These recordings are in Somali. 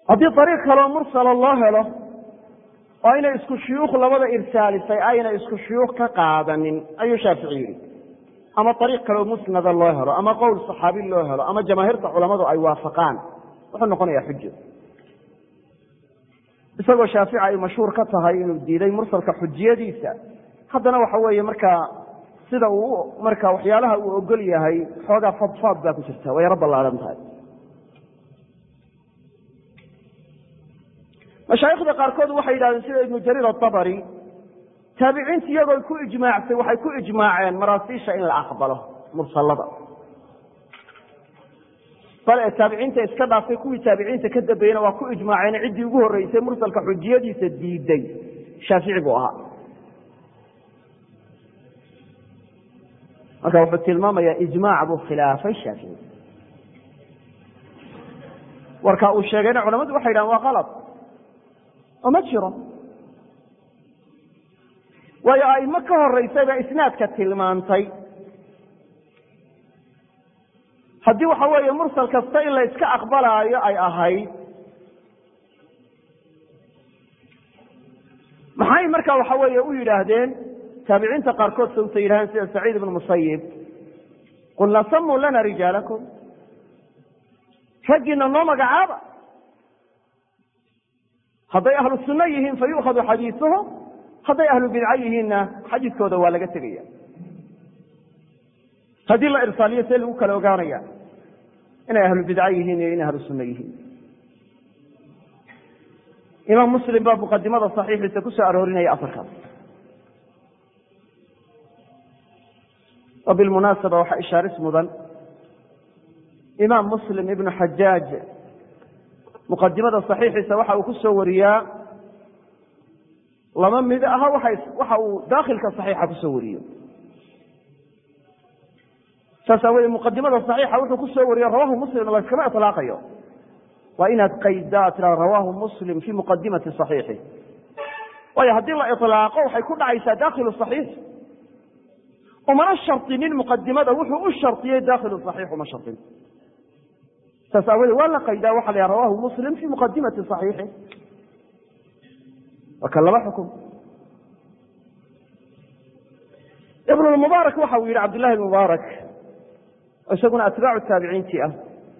haddii ariiq kaleo mursala loo helo oo aynay isku shuyuukh labada irsaalisay ayna isku shuyuukh ka qaadanin ayuu shaafici yidhi ama ariiq kaleo musnada loo helo ama qowl saxaabi loo helo ama jamaahiirta culammadu ay waafaqaan wuxuu noqonayaa xujo isagoo shaafici ay mashhuur ka tahay inuu diiday mursalka xujiyadiisa haddana waxa weeye markaa sida uu marka waxyaalaha uu ogol yahay xoogaa fadfaad baa ku jirta way yaro ballaaran tahay mashaayikhda qaarkood waxay yidhahdeen sida ibnu jariir atabari taabiciinta iyagoo ku ijmaacsay waxay ku ijmaaceen maraasiisha in la aqbalo mursalada bal ee taabiciinta iska dhaafay kuwii taabiciinta ka dambeeyena waa ku ijmaaceen ciddii ugu horreysay mursalka xujiyadiisa diiday shaafici buu ahaa marka wuxuu tilmaamayaa ijmaac buu khilaafay shaafici warka uu sheegayna culamadu waxay yidhahan waa kalad oo ma jiro waayo aimo ka horeysay baa isnaadka tilmaantay haddii waxa weeye mursal kasta in la iska aqbalaayo ay ahayd maxay marka waxa weeye u yidhaahdeen taabiciinta qaarkood sawta yidhahdeen sida saciid ibnu musayib qulna samuu lana rijaalakum raggiina noo magacaaba hadday ahlu sunno yihiin fa yu'khadu xadiisuhum hadday ahlu bidco yihiinna xadiiskooda waa laga tegaya haddii la irsaaliyo see lagu kala ogaanaya inay ahlu bidco yihiin iyo inay ahlu sunno yihiin imaam muslim baa muqadimada saxiixiisa ku soo aroorinaya afarkaas oo bilmunaasaba waxaa ishaaris mudan imaam muslim ibnu xajaaj muqadimada saxiixiisa waxa uu ku soo wariyaa laba mid aha waxa uu dakhilka saxiixa kusoo wariyo saas aaweeye muqadimada saxiixa wuxuu ku soo wariyo rawahu muslim layskama iطlaaqayo waa inaad qaydaa tira rawahu muslim fi muqadimati صaxiixi waayo haddii la iطlaaqo waxay ku dhacaysaa dakhilu صaxiix umana shardinin muqadimada wuxuu u shardiyey dakhilu صaxiix uma shardin saas aawadee waa la qaydaa waxa la yha rawahu muslim fi muqadimati صaxiixi waa kan laba xukum ibn mubaarak waxa uu yihi cabdillahi mubaarak oo isaguna atbaacu taabiciintii ah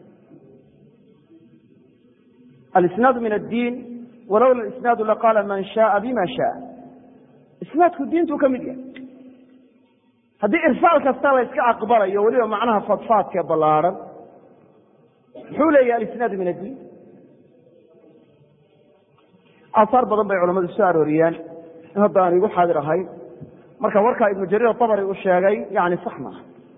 alisnaadu min addiin walowla isnaadu laqaala man shaaa bima shaaa isnaadku diintuu ka mid yahay haddii irsaal kasta la yska aqbalayo weliba macnaha fadfaadkee ballaarhan muxuu leeyahay alisnaadu min addiin aahaar badan bay culamadu soo arooriyaan in hadda aan igu xaadir ahayn marka warkaa ibnu jariir abari uu sheegay yani sax ma aha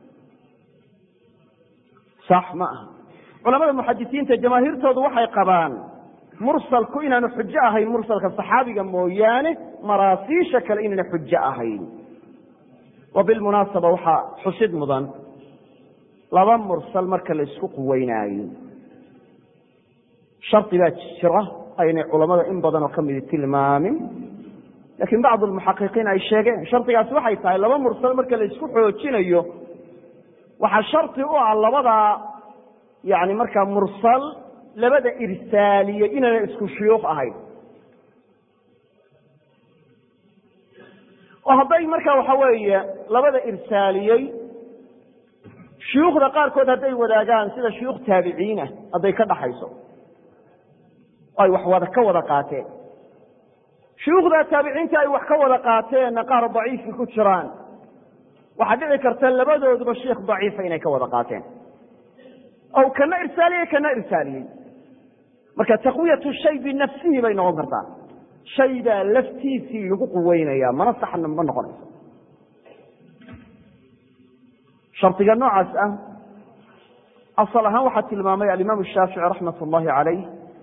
sax ma aha culamada muxadisiinta jamaahiirtoodu waxay qabaan mursalku inaanu xujo ahayn mursalka saxaabiga mooyaane maraasiisha kale inayna xujo ahayn wa bilmunaasaba waxaa xusid mudan laba mursal marka la isku quweynaayo shardi baa jira aynay culamada in badanoo ka midi tilmaamin laakiin bacdu lmuxaqiqiin ay sheegeen shardigaasi waxay tahay laba mursal marka la isku xoojinayo waxaa shardi u ah labadaa yani markaa mursal labada irsaaliye inayna isku shuyuuq ahayn oo hadday markaa waxa weeye labada irsaaliyey shuyuukhda qaarkood hadday wadaagaan sida shuyuukh taabiciinah hadday ka dhaxayso ay wax wada ka wada qaateen shuyuukhda taabiciinta ay wax ka wada qaateenna qaar daciifi ku jiraan waxaa dhici karta labadooduba sheikh daciifa inay ka wada qaateen o kana irsaaliyey kana irsaaliyey marka taqwiyatu shay binafsihi bay noqon kartaa shaydaa laftiisii lagu quweynaya mana saxna ma noqonayso shardiga noocaas ah asal ahaan waxaa tilmaamay alimaam shaafici raxmat ullahi calayh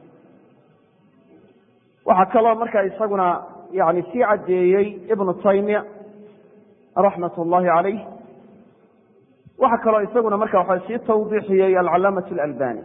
waxaa kaloo markaa isaguna yani sii caddeeyey ibnu taymiya raxmat ullahi calayh waxaa kaloo isaguna marka waxa sii tawdiixiyey alcalaamaة اlalbani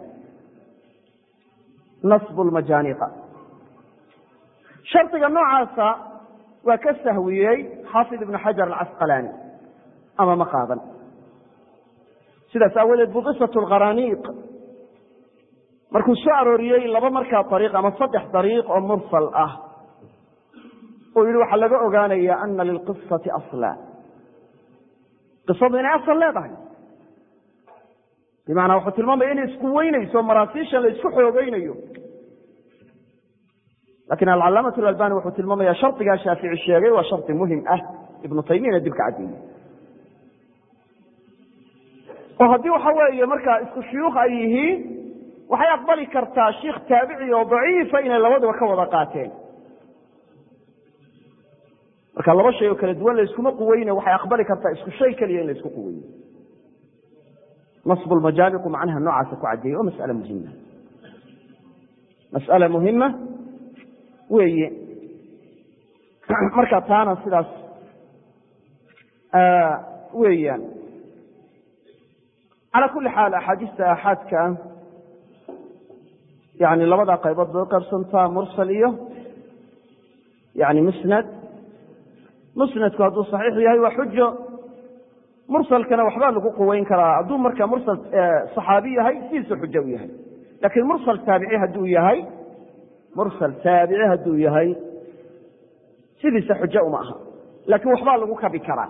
nasb lmajaaniqa shardiga noocaasa waa ka sahwiyey xaafid ibnu xajar alcasqalaani ama ma qaadan sidaas aawadeed bu qisat lkharaniiq markuu soo arooriyey laba markaa ariiq ama saddex dariiq oo mursal ah uu yihi waxaa laga ogaanaya ana lilqisati asla qisadu inay asal leedahay bimacnaa wuxuu tilmaamaya inay isku weynayso maraasiishan la isku xoogeynayo lakin alcalaamatu alalbani wuxuu tilmaamaya shardigaa shaafici sheegay waa shardi muhim ah ibnu taymiyana dib ka caddeeyey oo haddii waxa weeye markaa isku shuyuukh ay yihiin waxay aqbali kartaa shiikh taabici oo daciifa inay labaduba ka wada qaateen marka laba shay oo kala duwan la iskuma quweyne waxay aqbali kartaa isku shay keliya in la isku quweeyo nasb lmajaamicu macnaha noocaasa ku caddeeyey oo mas'ale muhima mas'ale muhima weeye marka taana sidaas weeyaan calى kuli xaal axaadiista aaxaadka yani labadaa qaybood bay uqaybsantaa mursal iyo yani musnad musnadku hadduu saxiix yahay waa xujo mursalkana waxbaa lagu quweyn karaa hadduu marka mursal صaxaabi yahay sidiisu xujo u yahay lakin mursal taabici hadduu yahay mursal taabici hadduu yahay sidiisa xujo uma aha lakin waxbaa lagu kabi karaa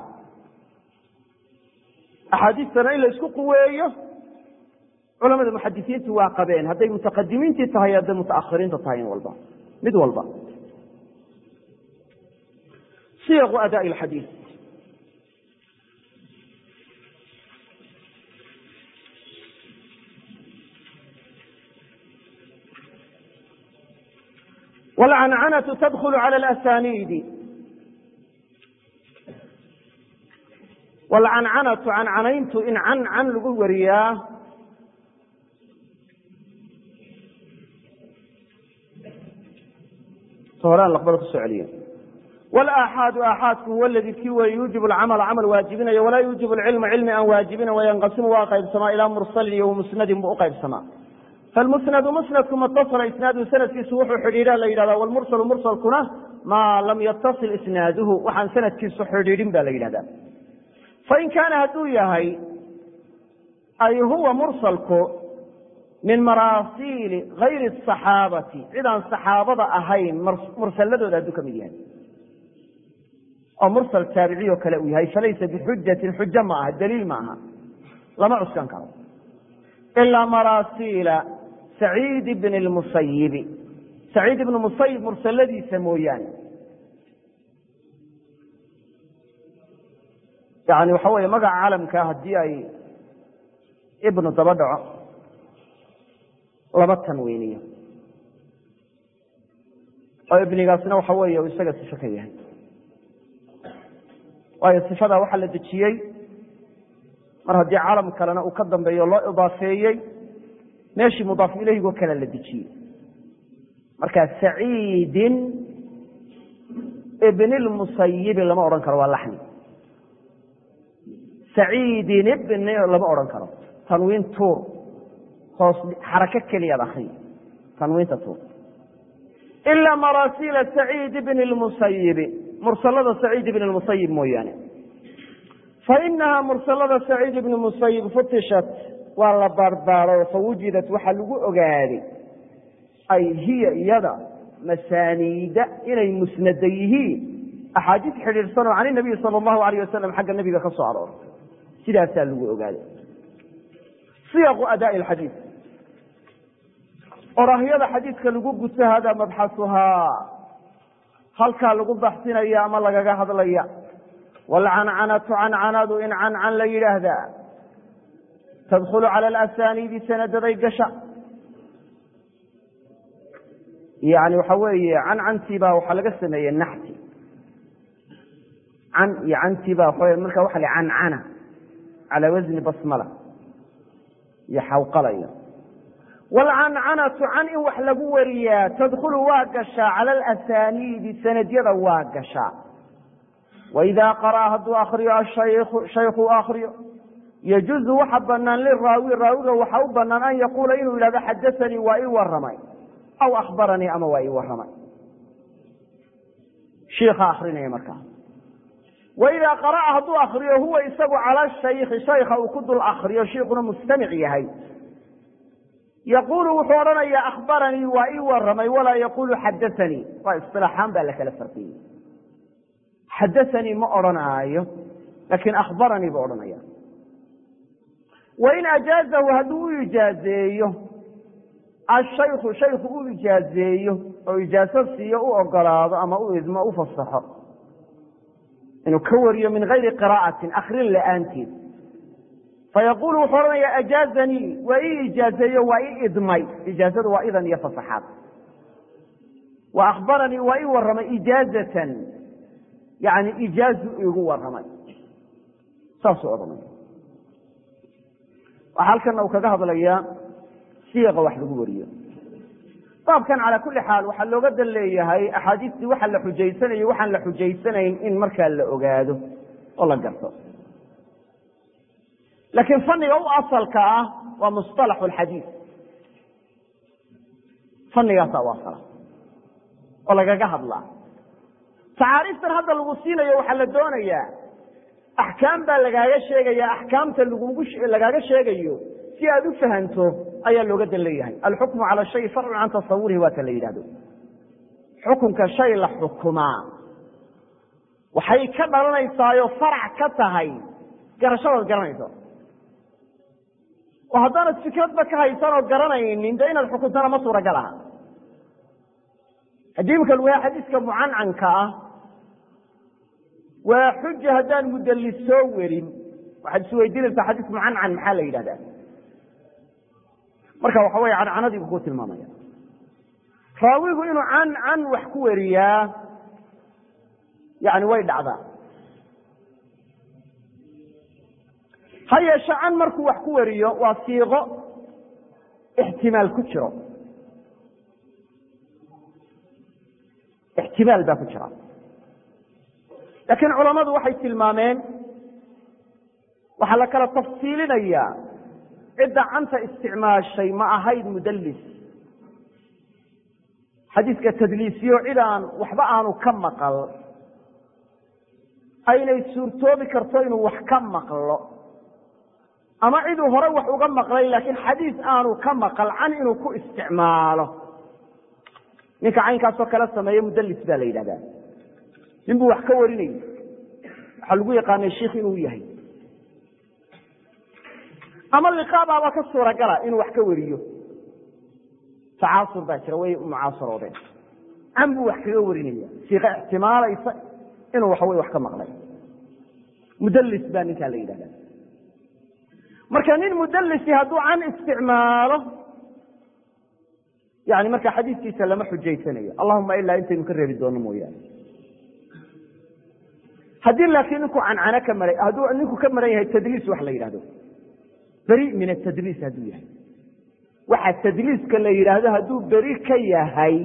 axaadiistana in la isku quweeyo culamada muxadisiintu waa qabeen hadday mutaqadimiintii tahay hadday mutaakhiriinta tahay in walba mid walba siyaqu adaaءi اxadiid wاlcancanatu tadkl calى اlasaniidi wاlcancanatu cancanayntu in cancan lagu wariyaa horaan laqbada kusoo celiye wlaaxaadu aaxaadku huwa ladii kii wey yuujib alcamala camal waajibinaya walaa yuujib alcilma cilmi aan waajibina wayanqasimu waa qaybsamaa ilaa mursalin iyo musnadin buu uqaybsamaa falmusnadu musnadku matasala isnaadu sanadkiisu wuxuu xidhiidha la yidhahda wlmursalu mursalkuna maa lam yatasil isnaaduhu waxaan sanadkiisu xidhiidhin ba la yidhahda fain kaana hadduu yahay ay huwa mursalku min maraasiili gayri asaxaabati cidaan saxaabada ahayn mursaladooda hadduu ka mid yahay oo mursal taabiciy oo kale uu yahay falaysa bixujatin xujo ma aha daliil ma aha lama cuskan karo ilaa maraasiila saciid bni lmusayibi saciid ibni musayib mursaladiisa mooyaane yani waxa weeye magaca calamkaa haddii ay ibnu daba dhaco laba tanweyniyo oo ibnigaasna waxa weeye uu isaga sifo ka yahay waayo sifadaa waxaa la dejiyey mar haddii calam kalena uu ka dambeeyo loo idaafeeyey meeshii mudaaf ilayhigoo kale la dejiyey marka saciidin ibni lmusayibi lama odhan karo waa laxni saciidin ibni lama odhan karo tanwiin tuur hoos xarako keliyaad akriya tanwiinta tuur ilaa maraasiila saciid ibni lmusayibi mursalada saciid ibni lmusayib mooyaane fainaha mursalada saciid ibni musayib futishat waa la baarbaaro fawujidat waxaa lagu ogaaday ay hiya iyada masaaniida inay musnada yihiin axaadiis xidhiidhsanoo can inabiyi sala allahu alayh wasalam xagga nebiga ka soo aroortay sidaasaa lagu ogaaday siyaqu adaa'i alxadiid orahyada xadiidka lagu guto hada mabxasuhaa halkaa lagu baxsinaya ama lagaga hadlaya waalcancanatu cancanadu in cancan la yidhaahdaa tadkhulu cala alasaniidi sanadaday gasha yani waxa weeye cancantii baa waxaa laga sameeyey naxti can iyo cantii baa waa marka waxa la cancana calaa wasni basmala iyo xawqalaya waalcancanatu can in wax lagu wariyaa tadkhulu waa gashaa cala alasaniidi sanadyada waa gashaa waidaa qara'a hadduu akriyo ashayku shaykhu akriyo yajuzu waxa banaan liraawi raawiga waxa u banaan an yaquula inuu yidhahdo xadasanii waa ii waramay aw akhbaranii ama waa ii waramay shiika akrinaya markaa waidaa qara'a hadduu akriyo huwa isagu cala shayki shayka uu ku dul akriyo shiikuna mustamic yahay yaqulu wuxuu odhanayaa akhbaranii waa ii waramay walaa yaqulu xadaanii waa isilaaxaan baa la kala farqiyey xadaanii ma odhanaayo laakiin akhbaranii buu odhanaya wain ajaazahu hadduu u ijaazeeyo ashayku shayku u ijaazeeyo oo ijaaso siiyo u ogolaado ama u idmo u fasaxo inuu ka wariyo min gayri qiraa'atin akrin la'aanteed fayaqulu wuxuu odhanayaa ajaazanii waa ii ijaazeeyo waa ii idmay ijaazadu waa idan iyo fasaxaad wa akhbaranii waa ii warramay ijaazatan yani ijaazu igu warramay saasuu odhanaya waxaa halkana uu kaga hadlayaa siiqa wax lagu wariyo baabkan calaa kulli xaal waxaa looga dan leeyahay axaadiistii waxa la xujaysanayo waxaan la xujaysanayn in markaa la ogaado oo la garto laakiin fanniga u asalka ah waa musطalaxu alxadiid fanigaasaa u asala oo lagaga hadlaa tacaariiftan hadda lagu siinayo waxaa la doonayaa axkaam baa lagaaga sheegaya axkaamta lagugu lagaaga sheegayo si aad u fahanto ayaa looga dan leeyahay alxukmu cala shay farcun can tasawurihi waa ta la yidhahdo xukunka shay la xukumaa waxay ka dhalanaysaayo farac ka tahay garashadaad garanayso oo haddaanad fikradba ka haysanoo garanaynin dee inaad xukuntana ma suuragal aha haddii imika lagu yahay xadiiska mucancanka ah waa xuja haddaan mudallis soo werin waxaad isweydiinaysaa xadiis mucancan maxaa la yidhahdaa marka waxa weeye cancanadii buu ku tilmaamaya raawigu inuu can can wax ku weriyaa yani way dhacdaa ha yeeshe can markuu wax ku wariyo waa siiqo ixtimaal ku jiro ixtimaal baa ku jira laakiin culammadu waxay tilmaameen waxaa la kala tafsiilinayaa cidda canta isticmaashay ma ahayd mudallis xadiiska tadliisiyo cid aan waxba aanu ka maqal aynay suurtoobi karto inuu wax ka maqlo ama ciduu hore wax uga maqlay laakiin xadiis aanu ka maqal can inuu ku isticmaalo ninka caynkaasoo kala sameeye mudallis baa la yidhahdaa nin buu wax ka warinayay waxaa lagu yaqaanay shiikh inuu yahay ama liqaabaaba ka suuragala inuu wax ka wariyo tacaasur baa jira way mucaasaroodeen can buu wax kaga warinaya siiqa ixtimaalaysa inuu waxawey wax ka maqlay mudallis baa ninkaa la yidhahda marka nin mudallisi hadduu can isticmaalo yani marka xadiiskiisa lama xujaysanayo allahuma ilaa intaynu ka reebi doono mooyaane haddii laakiin ninku cancano ka maray hadduu ninku ka maran yahay tadliis wax la yidhahdo beri min atadliis hadduu yahay waxa tadliiska la yidhaahdo hadduu beri ka yahay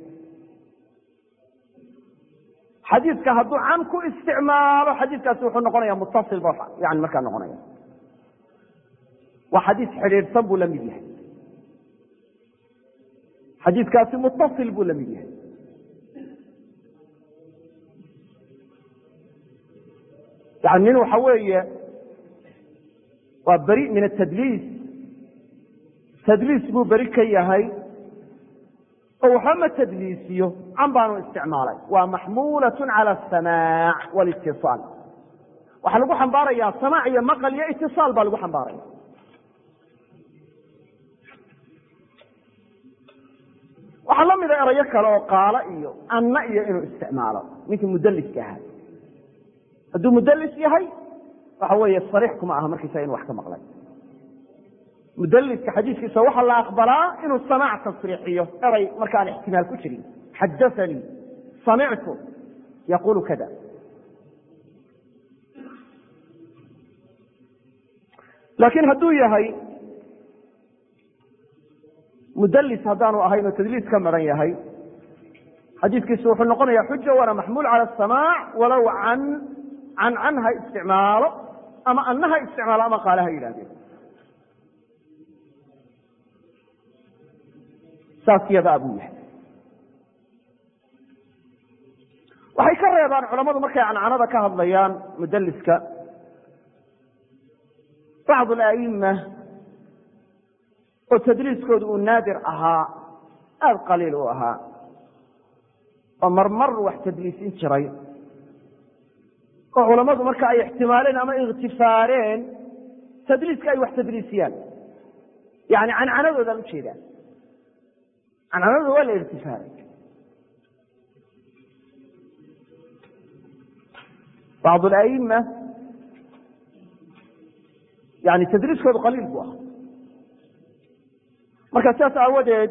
xadiiska hadduu can ku isticmaalo xadiiskaasi wuxuu noqonaya mutasil ba yani markaa noqonaya waa xadiis xidhiidhsan buu la mid yahay xadiiskaasi mutasil buu la mid yahay yani nin waxa weeye waa beri min atadliis tadliis buu beri ka yahay oo waxba ma tadliisiyo can baanu isticmaalay waa maxmuulaة calى الsamaac wاlاtiصaal waxaa lagu xambaaraya samaac iyo maqal iyo itiصaal baa lagu xambaaraya waxaa la mida erayo kale oo qaalo iyo anna iyo inuu isticmaalo ninkii mudliska ahaa hadduu mudlis yahay waxa weeye sariix kuma aha markiisa inu wax ka maqlay mudliska xadiiskiisa waxaa la aqbalaa inuu samaac tasriixiyo eray markaan ixtimaal ku jirin xadaanii samictu yaqulu kada laakiin hadduu yahay mudlis haddaanu ahayn oo tadliis ka maran yahay xadiiskiisu wuxuu noqonaya xuja waana maxmuul cala asamaac walow can can can ha isticmaalo ama anna ha isticmaalo ama qaale ha yidhahdeen saas yadaa buu yahay waxay ka reebaan culammadu markay cancanada ka hadlayaan mudaliska bacd alaima oo tadliiskoodu uu naadir ahaa aada qaliil u ahaa oo marmar wax tadliisin jiray oo culammadu marka ay ixtimaaleen ama ikhtifaareen tadliiska ay wax tadliisiyaan yani cancanadoodan ujeedaa cancanadooda waa la ikhtifaaray bacd alaima yani tadriiskoodu qaliil buu ahaa marka sidaas aawadeed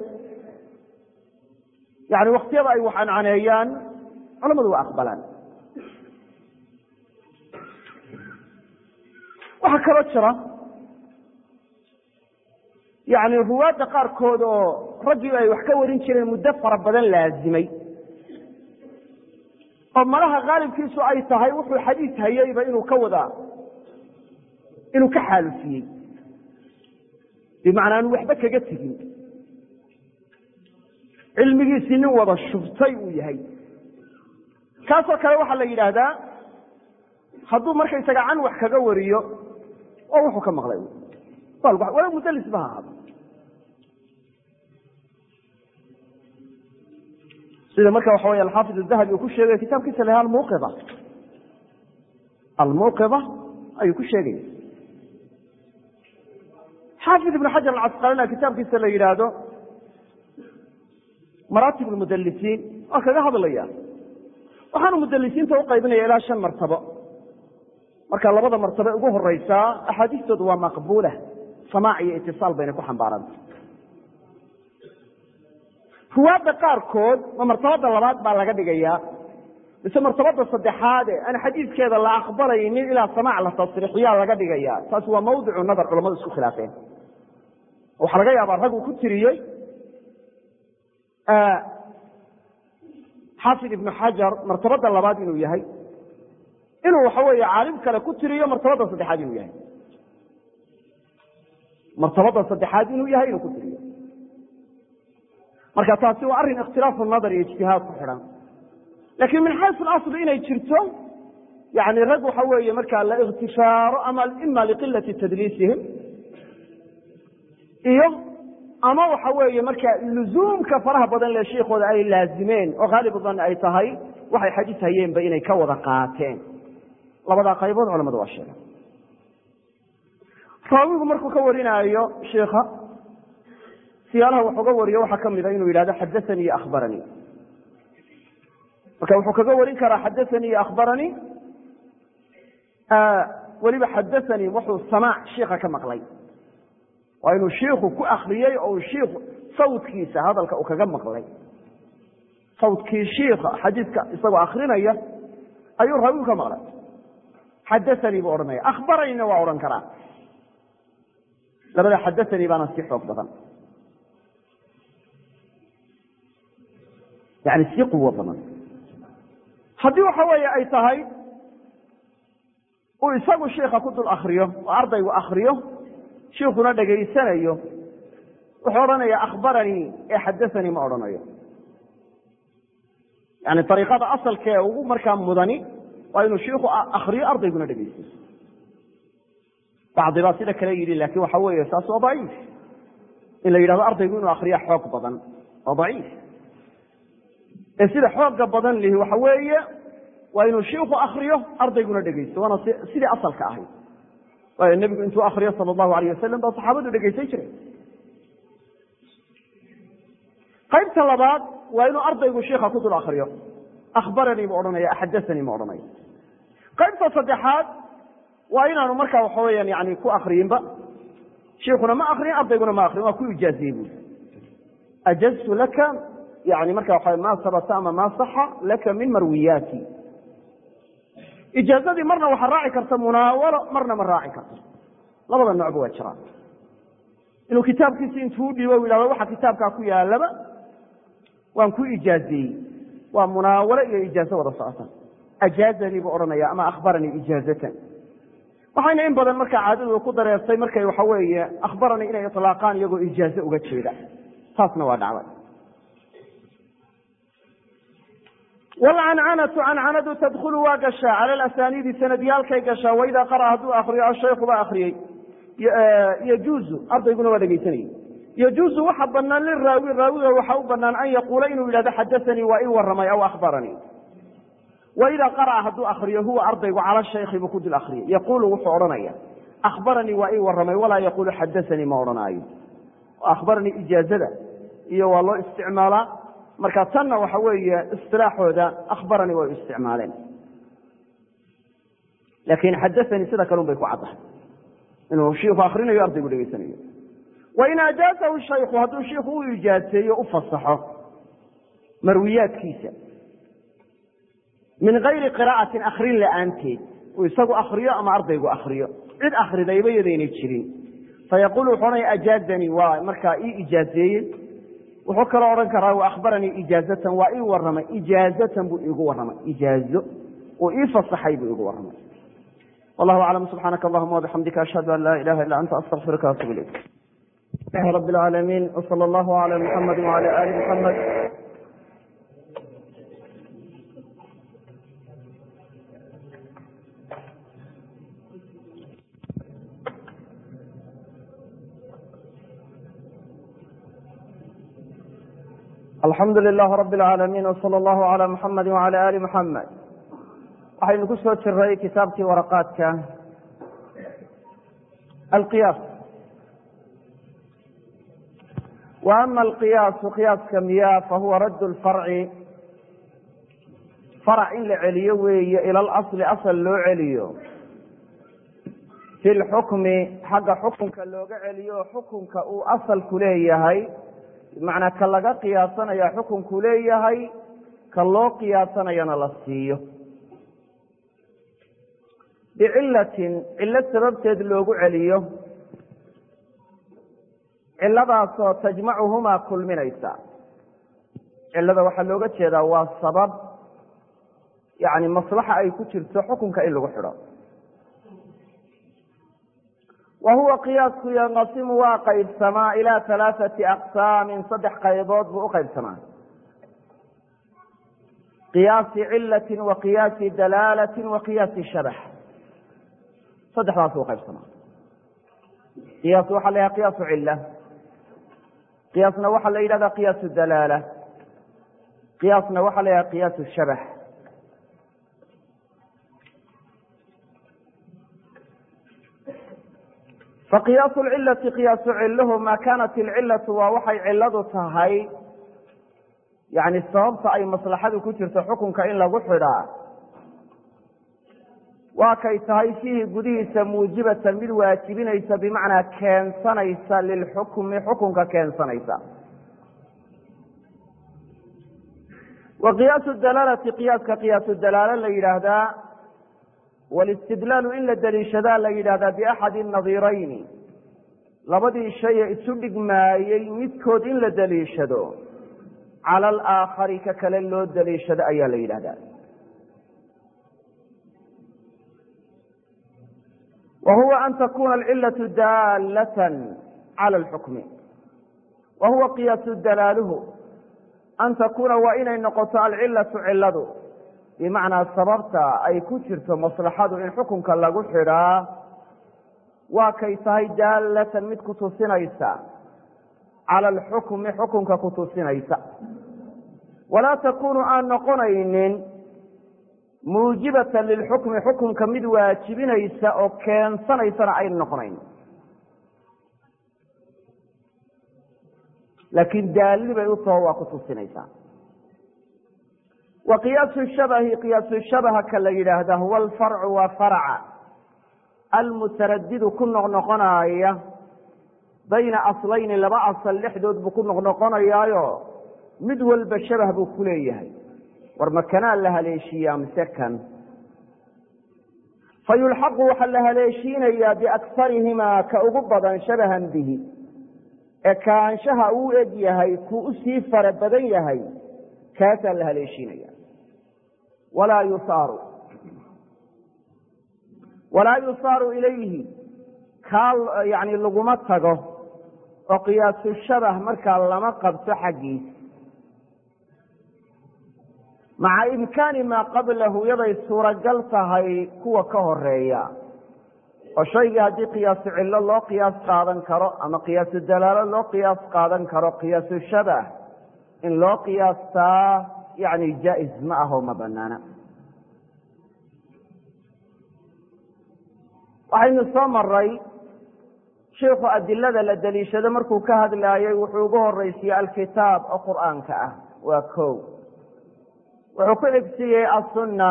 yani waktiyada ay wax cancaneeyaan culamadu waa aqbalaan waxaa kaloo jira yani ruwaadda qaarkood oo raggii ay wax ka warin jireen muddo fara badan laazimay oo malaha khaalibkiisu ay tahay wuxuu xadiis hayeyba inuu ka wada inuu ka xaalufiyey bimacnaa aanu waxba kaga tegin cilmigiisii nin wada shubtay uu yahay kaasoo kale waxaa la yidhaahdaa hadduu markaysaga can wax kaga wariyo oo wuxuu ka maqlay wala mudlis ba ha ahaado sida marka waxa wey alxaafid الdahabi uu ku sheegay kitaabkiisa la almuqida almuqida ayuu ku sheegaya xaafid ibn xajar alcasqalina kitaabkiisa la yidhaahdo maraatib اlmudalisiin waa kaga hadlaya waxaanu mudalisiinta uqaybinaya ilaa shan martabo marka labada martabe ugu horeysaa axaadiistoodu waa maqbula samaac iyo itisaal bayna ku xambaaranta ruwaadda qaarkood ma martabada labaad baa laga dhigayaa mise martabada saddexaade aan xadiiskeeda la aqbalaynin ilaa samaac la tasriixiyaa laga dhigaya taasi waa mawdicu nadar culamadu isku khilaafeen waxaa laga yaabaa rag uu ku tiriyey xaafid ibnu xajar martabada labaad inuu yahay inuu waxa weeye caalim kale ku tiriyo martabada saddexaad inuu yahay martabada saddexaad inuu yahay inuu ku tiriyo marka taasi waa arrin ikhtilaafu nadar iyo ijtihaad ku xidhan laakiin min xaysu asli inay jirto yani rag waxa weeye markaa la ikhtifaaro ama ima liqilati tadliisihim iyo ama waxa weeye marka luzuumka faraha badan le shiikooda ay laazimeen oo haalibu dan ay tahay waxay xadiis hayeenba inay ka wada qaateen labadaa qaybood culamadu waa sheega raawigu markuu ka warinaayo shiika siyaalaha wax uga wariyo waxaa kamida inuu yidhahdo xadaanii iyo akhbaranii marka wuxuu kaga warin karaa xadaanii iyo akhbaranii weliba xadaanii wuxuu samaac shiika ka maqlay waa inuu shiiku ku akriyey oo shiiku sawdkiisa hadalka uu kaga maqlay sawdkii shiika xadiiska isagoo akrinaya ayuu raawigu ka maqlay xadaanii buu odhanaya akhbaranina waa odhan karaa labada xadaanii baana si xoog badan yani si quwo badan haddii waxa weeye ay tahay uu isagu shiika ku dul akriyo oo ardaygu akriyo shiikuna dhegaysanayo wuxuu odhanaya akhbaranii ee xadaanii ma odhanayo yani ariiqada asalkee ugu markaa mudani waa inuu shiiku akriyo ardayguna dhegaysto bacdi baa sida kale yidhi laakin waxa weeye saas waa daciif in la yidhahdo ardaygu inuu akriya xoog badan waa daciif ee sida xooga badan lihi waxa weeye waa inuu shiiku akriyo ardayguna dhegaysto waana sidii asalka ahayd waayo nebigu intuu akriyo sala allahu alayh wasalam baa saxaabadu dhegaysan jiray qaybta labaad waa inuu ardaygu shiika ku dul akriyo akhbaranii ma odhanaya xadaanii ma odhanayo qaybta saddexaad waa inaanu markaa waxa weyaan yani ku akriyinba shiikuna ma akriyin ardayguna ma akriyin waa ku ijaaziyey bui ajaztu laka yani marka waa ma sabata ama ma saxa laka min marwiyaati ijaazadii marna waxaa raaci karta munaawalo marna ma raaci karto labada noocba waa jiraan inuu kitaabkiisi intuu dhiibo u yidhahdo waxa kitaabkaa ku yaalaba waan ku ijaaziyey waa munaawalo iyo ijaazo wada socota ajaazanii buu odhanaya ama akhbaranii ijaazatan waxayna in badan markaa caadadu ku dareertay markay waxa weeye akhbaranii inay ilaaqaan iyagoo ijaazo uga jeeda taasna waa dhacday wlcancanatu cancanadu tadkhulu waa gashaa cala alasaniidi sanadyaalkay gashaa waidaa qara hadduu akriyo ashaykhu baa akriyey yajuuzu ardayguna waa dhegaysanayey yajuuzu waxa banaan liraawi raawiga waxa u banaan an yaquula inuu yidhahdo xadaanii waa ii waramay aw akhbaranii wa idaa qara'a hadduu akriyo huwa ardaygu cala shaykhi buu ku dul akriyay yaquulu wuxuu odhanaya akhbaranii waa ii waramay walaa yaquulu xadaanii ma odhanaayo akhbaranii ijaazada iyo waa loo isticmaalaa marka tanna waxa weeye isilaaxooda akhbaranii way u isticmaaleen laakin xadaanii sida kalun bay ku caddahay inuu shiiku akrinayo ardaygu dhegeysanayo wain ajaazahu shayku hadduu shiiku u ijaaseeyo u fasaxo marwiyaadkiisa min gayri qiraa'atin akrin la'aanteed uu isagu akriyo ama ardaygu akriyo cid akridayba yadaynay jirin fayaqulu wuxuu odhanaya ajaazanii waa markaa ii ijaazeeyey wuxuu kaloo odhan karaa wa akhbaranii ijaazatan waa ii waramay ijaazatan buu iigu warramay ijaazo uu ii fasaxay buu iigu warramay wallahu aclam subxaanaka allahuma wabixamdika ashhadu an laa ilaha illa anta astaqfiruka waatubu ilayk ilahi rabi alcaalamiin wsala allahu cala muxamadi wacala ali muxamed alxamdu lilahi rabi alcaalamiin wsala allahu cala muxamadi wacala ali muxamed waxaynu ku soo jiray kitaabkii waraqaadka alqiyaas wa ama alqiyaasu qiyaaska miyaa fahuwa radd lfarci farac in la celiyo weeye ila alasli asal loo celiyo fi lxukmi xagga xukunka looga celiyo xukunka uu asalku leeyahay bimacnaa ka laga qiyaasanaya xukunku leeyahay ka loo qiyaasanayana la siiyo bicilatin cillo sababteed loogu celiyo ciladaasoo tajmacuhumaa kulminaysa cilada waxaa looga jeedaa waa sabab yani maslaxa ay ku jirto xukunka in lagu xidho wa huwa qiyaasku yanqasimu waa qaybsamaa ilaa halaaثati aqsaamin saddex qaybood buu uqaybsamaa qiyaasi cilati wa qiyaasi dalaalati wa qiyaasi shabax saddexdaas u qaybsamaa qiyaas waxaa la yhaha qiyaasu cila qiyaasna waxaa la yidhahdaa qiyaasu dalaala qiyaasna waxaa la yhaha qiyaasu shabax faqiyaasu lcilati qiyaasu ciluhu maa kaanat ilcilatu waa waxay ciladu tahay yani sababta ay maslaxadu ku jirto xukunka in lagu xidhaa waa kay tahay fiihi gudihiisa muujibatan mid waajibinaysa bimacnaa keensanaysa lilxukmi xukunka keensanaysa wa qiyaasu dalaalati qiyaaska qiyaasu dalaalo la yidhaahdaa walistidlaalu in la daliishadaa la yidhahdaa biaxadi nadiirayni labadii shay ee isu dhigmaayey midkood in la daliishado cala alaakhari ka kale loo daliishado ayaa la yidhahdaa wa huwa an takuna alcilatu daalatan cala alxukmi wa huwa qiyaasu dalaaluhu an takuuna waa inay noqoto alcilatu ciladu bimacnaa sababta ay ku jirto maslaxadu in xukunka lagu xidhaa waa kay tahay daalatan mid kutusinaysa cala alxukmi xukunka kutusinaysa walaa takunu aan noqonaynin muujibatan lilxukmi xukunka mid waajibinaysa oo keensanaysana ayna noqonayn laakiin daalli bay u taho waa kutusinaysaa wa qiyaasu shabahi qiyaasu shabaha ka la yidhaahda huwa alfarcu waa farca almutaradidu ku noqnoqonaaya bayna aslayni laba asal dhexdood buu ku noqnoqonayaayo mid walba shabah buu ku leeyahay war makanaa la haleeshiiyaa mise kan fa yulxaqu waxaa la haleeshiinayaa biaksarihimaa ka ugu badan shabahan bihi ee kaanshaha uu eg yahay kuu usii fara badan yahay kaasaa la haleeshiinaya walaa yusaaru walaa yusaaru ilayhi kaa yani laguma tago oo qiyaasu shabah markaa lama qabto xaggiis maca imkaani maa qablahu yaday suuragal tahay kuwa ka horeeya oo shaygii haddii qiyaasu cillo loo qiyaas qaadan karo ama qiyaasu dalaalo loo qiyaas qaadan karo qiyaasu shabah in loo qiyaastaa yani jaa-is ma aho ma banaana waxaynu soo maray shiikhu adilada la daliishado markuu ka hadlaayey wuxuu ugu horeysiyey alkitaab oo qur'aanka ah waa ko wuxuu ku xigsiiyey asunna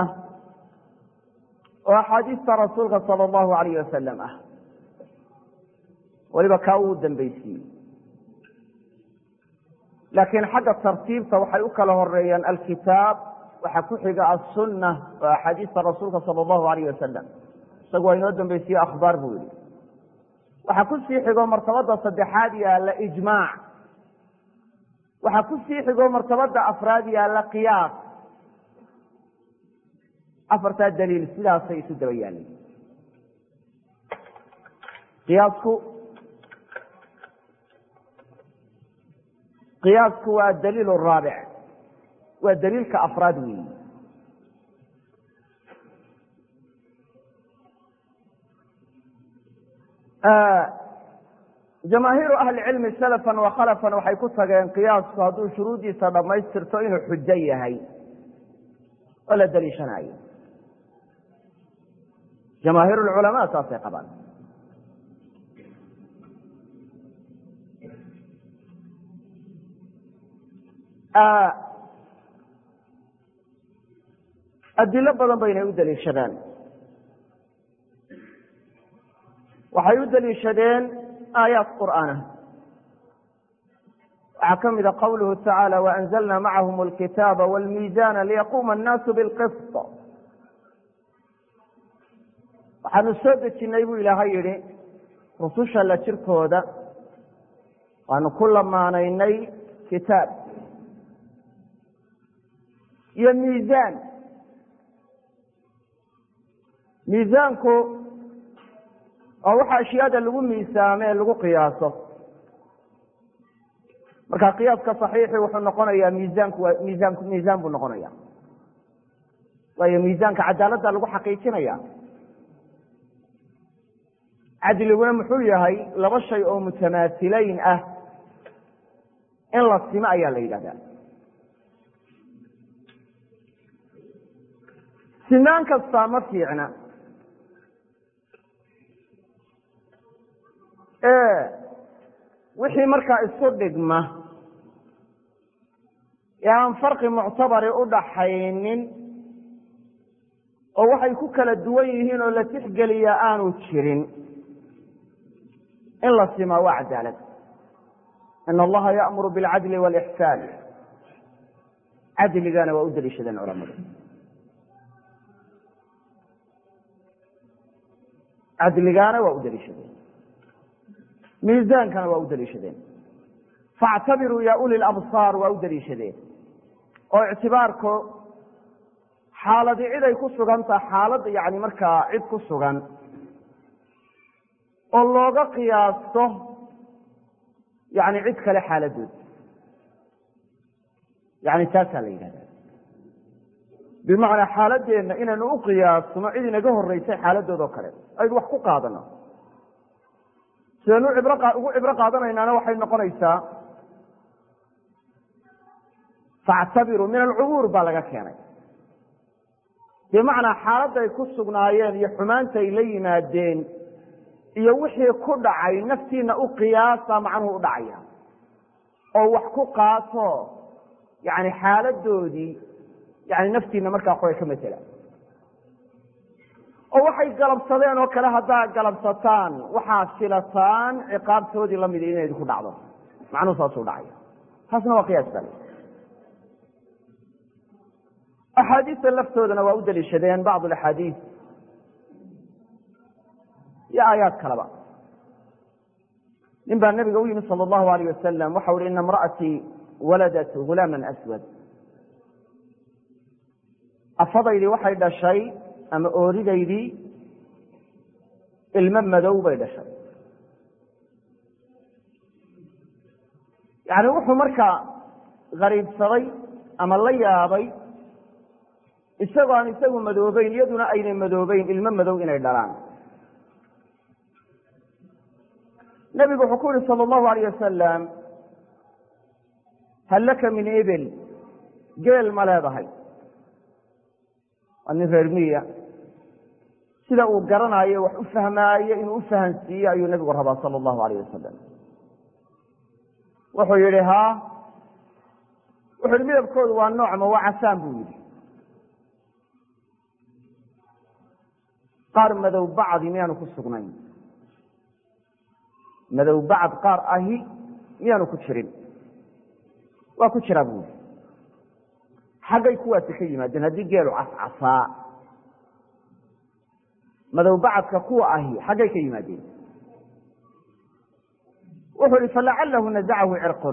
oo axaadiista rasuulka sala allahu alayh wasalam ah weliba kaa uu dambaysiiyey laakiin xagga tartiibta waxay u kala horeeyaan alkitaab waxaa ku xiga asunna oo axaadiista rasuulka sala allahu alayh wasalam isagu waa inoo dambaysiye akhbaar buu yihi waxaa ku sii xigo martabada saddexaad yaalla ijmaac waxaa ku sii xigo martabada afraad yaalla qiyaas afartaa daliil sidaasay isu daba yaalay qiyaasku qiyaasku waa daliil raabic waa daliilka afraad weyi jamaahiiru ahli cilmi salafan wa khalafan waxay ku tageen qiyaasku hadduu shuruuddiisa dhammaystirto inuu xujo yahay oo la daliishanayo jamaahiir lculamaa saasay qabaan adilo badan baynay u daliishadaan waxay u daliishadeen aayaat qur'aana waxaa ka mida qawluhu tacaala waanzalna macahum alkitaaba wاlmiizana liyaquuma annaasu bilqisط waxaanu soo dejinnay buu ilaahay yidhi rususha la jirkooda waanu ku lamaanaynay kitaab iyo miisaan miisaanku oo waxa ashyaada lagu miisaamo ee lagu qiyaaso marka qiyaaska saxiixi wuxuu noqonayaa miisaanku waa miisaanku miisaan buu noqonaya waayo miisaanka cadaaladda lagu xaqiijinaya cadliguna muxuu yahay laba shay oo mutamaasileyn ah in la simo ayaa la yidhahdaa sinaan kastaa ma fiicna wixii markaa isu dhigma ee aan farqi muctabari u dhaxaynin oo waxay ku kala duwan yihiin oo la tixgeliya aanu jirin in la simaa waa cadaalad in allaha ya'muru bilcadli wاlixsaan cadligana waa u daliishadeen culamadu cadligaana waa u daliishadeen miisaankana waa u daliishadeen faactabiruu ya uli labsaar waa u daliishadeen oo ictibaarku xaaladi cid ay ku sugan taha xaalad yani markaa cid ku sugan oo looga qiyaasto yani cid kale xaaladood yani taasaa la yidhahda bimacnaa xaaladeenna inaynu u qiyaasno cid inaga horeysay xaaladood oo kale aynu wax ku qaadano sidaynu ugu cibro qaadanaynaana waxay noqonaysaa factabiruu min alcubuur baa laga keenay bimacnaa xaaladday ku sugnaayeen iyo xumaantay la yimaadeen iyo wixii ku dhacay naftiina u qiyaasa macnuhu u dhacaya oo wax ku qaato yani xaaladoodii yani naftiina markaa qoray ka matela oo waxay galabsadeen oo kale haddaa galabsataan waxaa filataan ciqaabtoodii lamida inay idinku dhacdo macnuhu saasuu dhacaya taasna waa qiyaas bale axaadiista laftoodana waa u daliishadeen bacd axaadiis iyo aayaad kaleba nin baa nabiga u yimi sal allahu alayh wasalam waxau hi ina imra'atii waladat gulaama aswad afadaydii waxay dhashay ama ooridaydii ilmo madow bay dhashay yani wuxuu markaa gariibsaday ama la yaabay isagoo aan isagu madoobeyn iyaduna aynay madoobeyn ilmo madow inay dhalaan nebigu wuxuu ku yihi sala allahu alayh wasalam hal laka min ibil geel ma leedahay waa nin reer miya sida uu garanaayo wax u fahmaayo inuu u fahansiiye ayuu nebigu rabaa sala allahu alayh wasalam wuxuu yihi haa wuxu yihi midabkoodu waa noocma waa casaan buu yidhi qaar madow bacdi miyaanu ku sugnayn madow bacd qaar ahi miyaanu ku jirin waa ku jiraa buu yidhi xaggay kuwaasi ka yimaadeen haddii geelu cascasaa madow bacadka kuwa ahi xaggay ka yimaadeen wuxuu ihi falacalahu nazacahu cirqun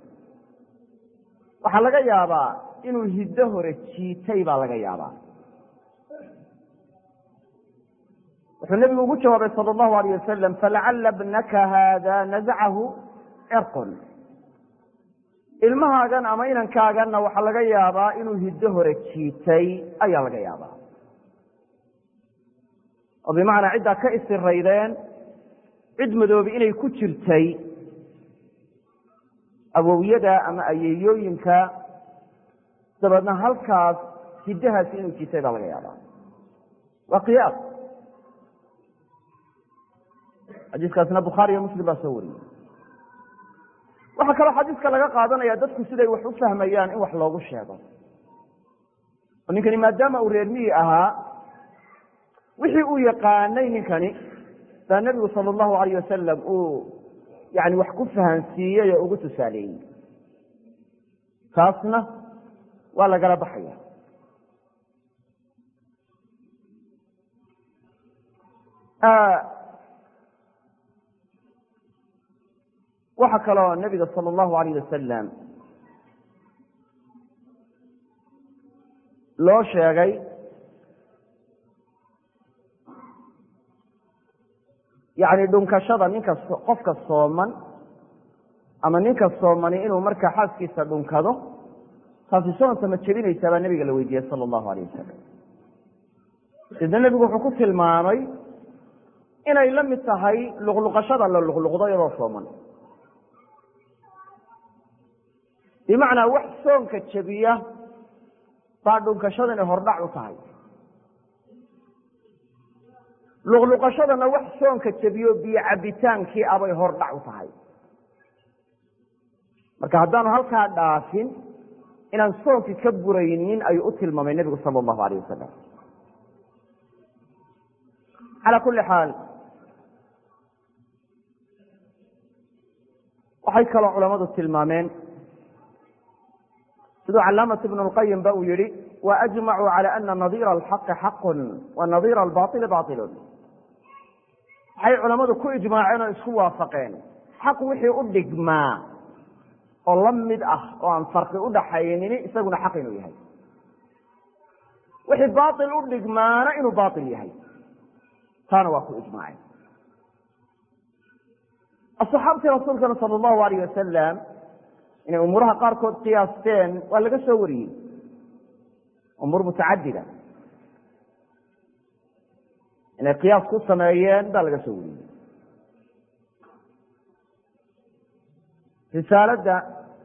waxaa laga yaabaa inuu hiddo hore jiitay baa laga yaabaa wuxuu nebigu ugu jawaabay sala allahu alayh wasalam falacala bnaka haada nazacahu cirqun ilmahaagan ama inankaaganna waxaa laga yaabaa inuu hiddo hore jiitay ayaa laga yaabaa oo bimacnaa ciddaa ka isiraydeen cid madoobi inay ku jirtay awowyada ama ayeeyooyinka dabeedna halkaas hiddahaasi inuu jiitay baa laga yaabaa waa qiyaas xadiiskaasna bukhaari iyo muslim baa soo wariyey waxaa kaloo xadiiska laga qaadanaya dadku siday wax u fahmayaan in wax loogu sheego oo ninkani maadaama uu reer miyi ahaa wixii uu yaqaanay ninkani baa nebigu sala allahu alayh wasalam uu yani wax ku fahansiiyey oo ugu tusaaleeyey taasna waa lagala baxaya waxaa kaloo nebiga sala allahu alayh wasalam loo sheegay yani dhunkashada ninka qofka sooman ama ninka soomani inuu markaa xaaskiisa dhunkado taasi soonta ma jebinaysaa baa nebiga la weydiiyey sala allahu alayh wasalam sidna nebigu wuxuu ku tilmaamay inay la mid tahay luqluqashada la luqluqdo iyadoo sooman bimacnaa wax soonka jebiya baa dhunkashadani hordhac u tahay luqluqashadana wax soonka jebiyo biyo cabitaankii abay hordhac u tahay marka haddaanu halkaa dhaafin inaan soonkii ka buraynin ayuu u tilmaamay nebigu sala allahu alayh wasalam calaa kulli xaal waxay kaloo culamadu tilmaameen siduu calaamat ibnu lqayim ba uu yihi wa ajmacuu cala ana nadiira alxaqi xaqun wa nadiira albaili bailun waxay culammadu ku ijmaaceen oo isku waafaqeen xaq wixii u dhigmaa oo la mid ah oo aan farqi u dhaxaynini isaguna xaq inuu yahay wixii bail u dhigmaana inuu bail yahay taana waa ku ijmaaceen asaxaabtii rasuulkana sala allahu alayh wasalam inay umuuraha qaarkood qiyaasteen waa laga soo wariyey umuur mutacadida inay qiyaas ku sameeyeen baa laga soo wariyey risaaladda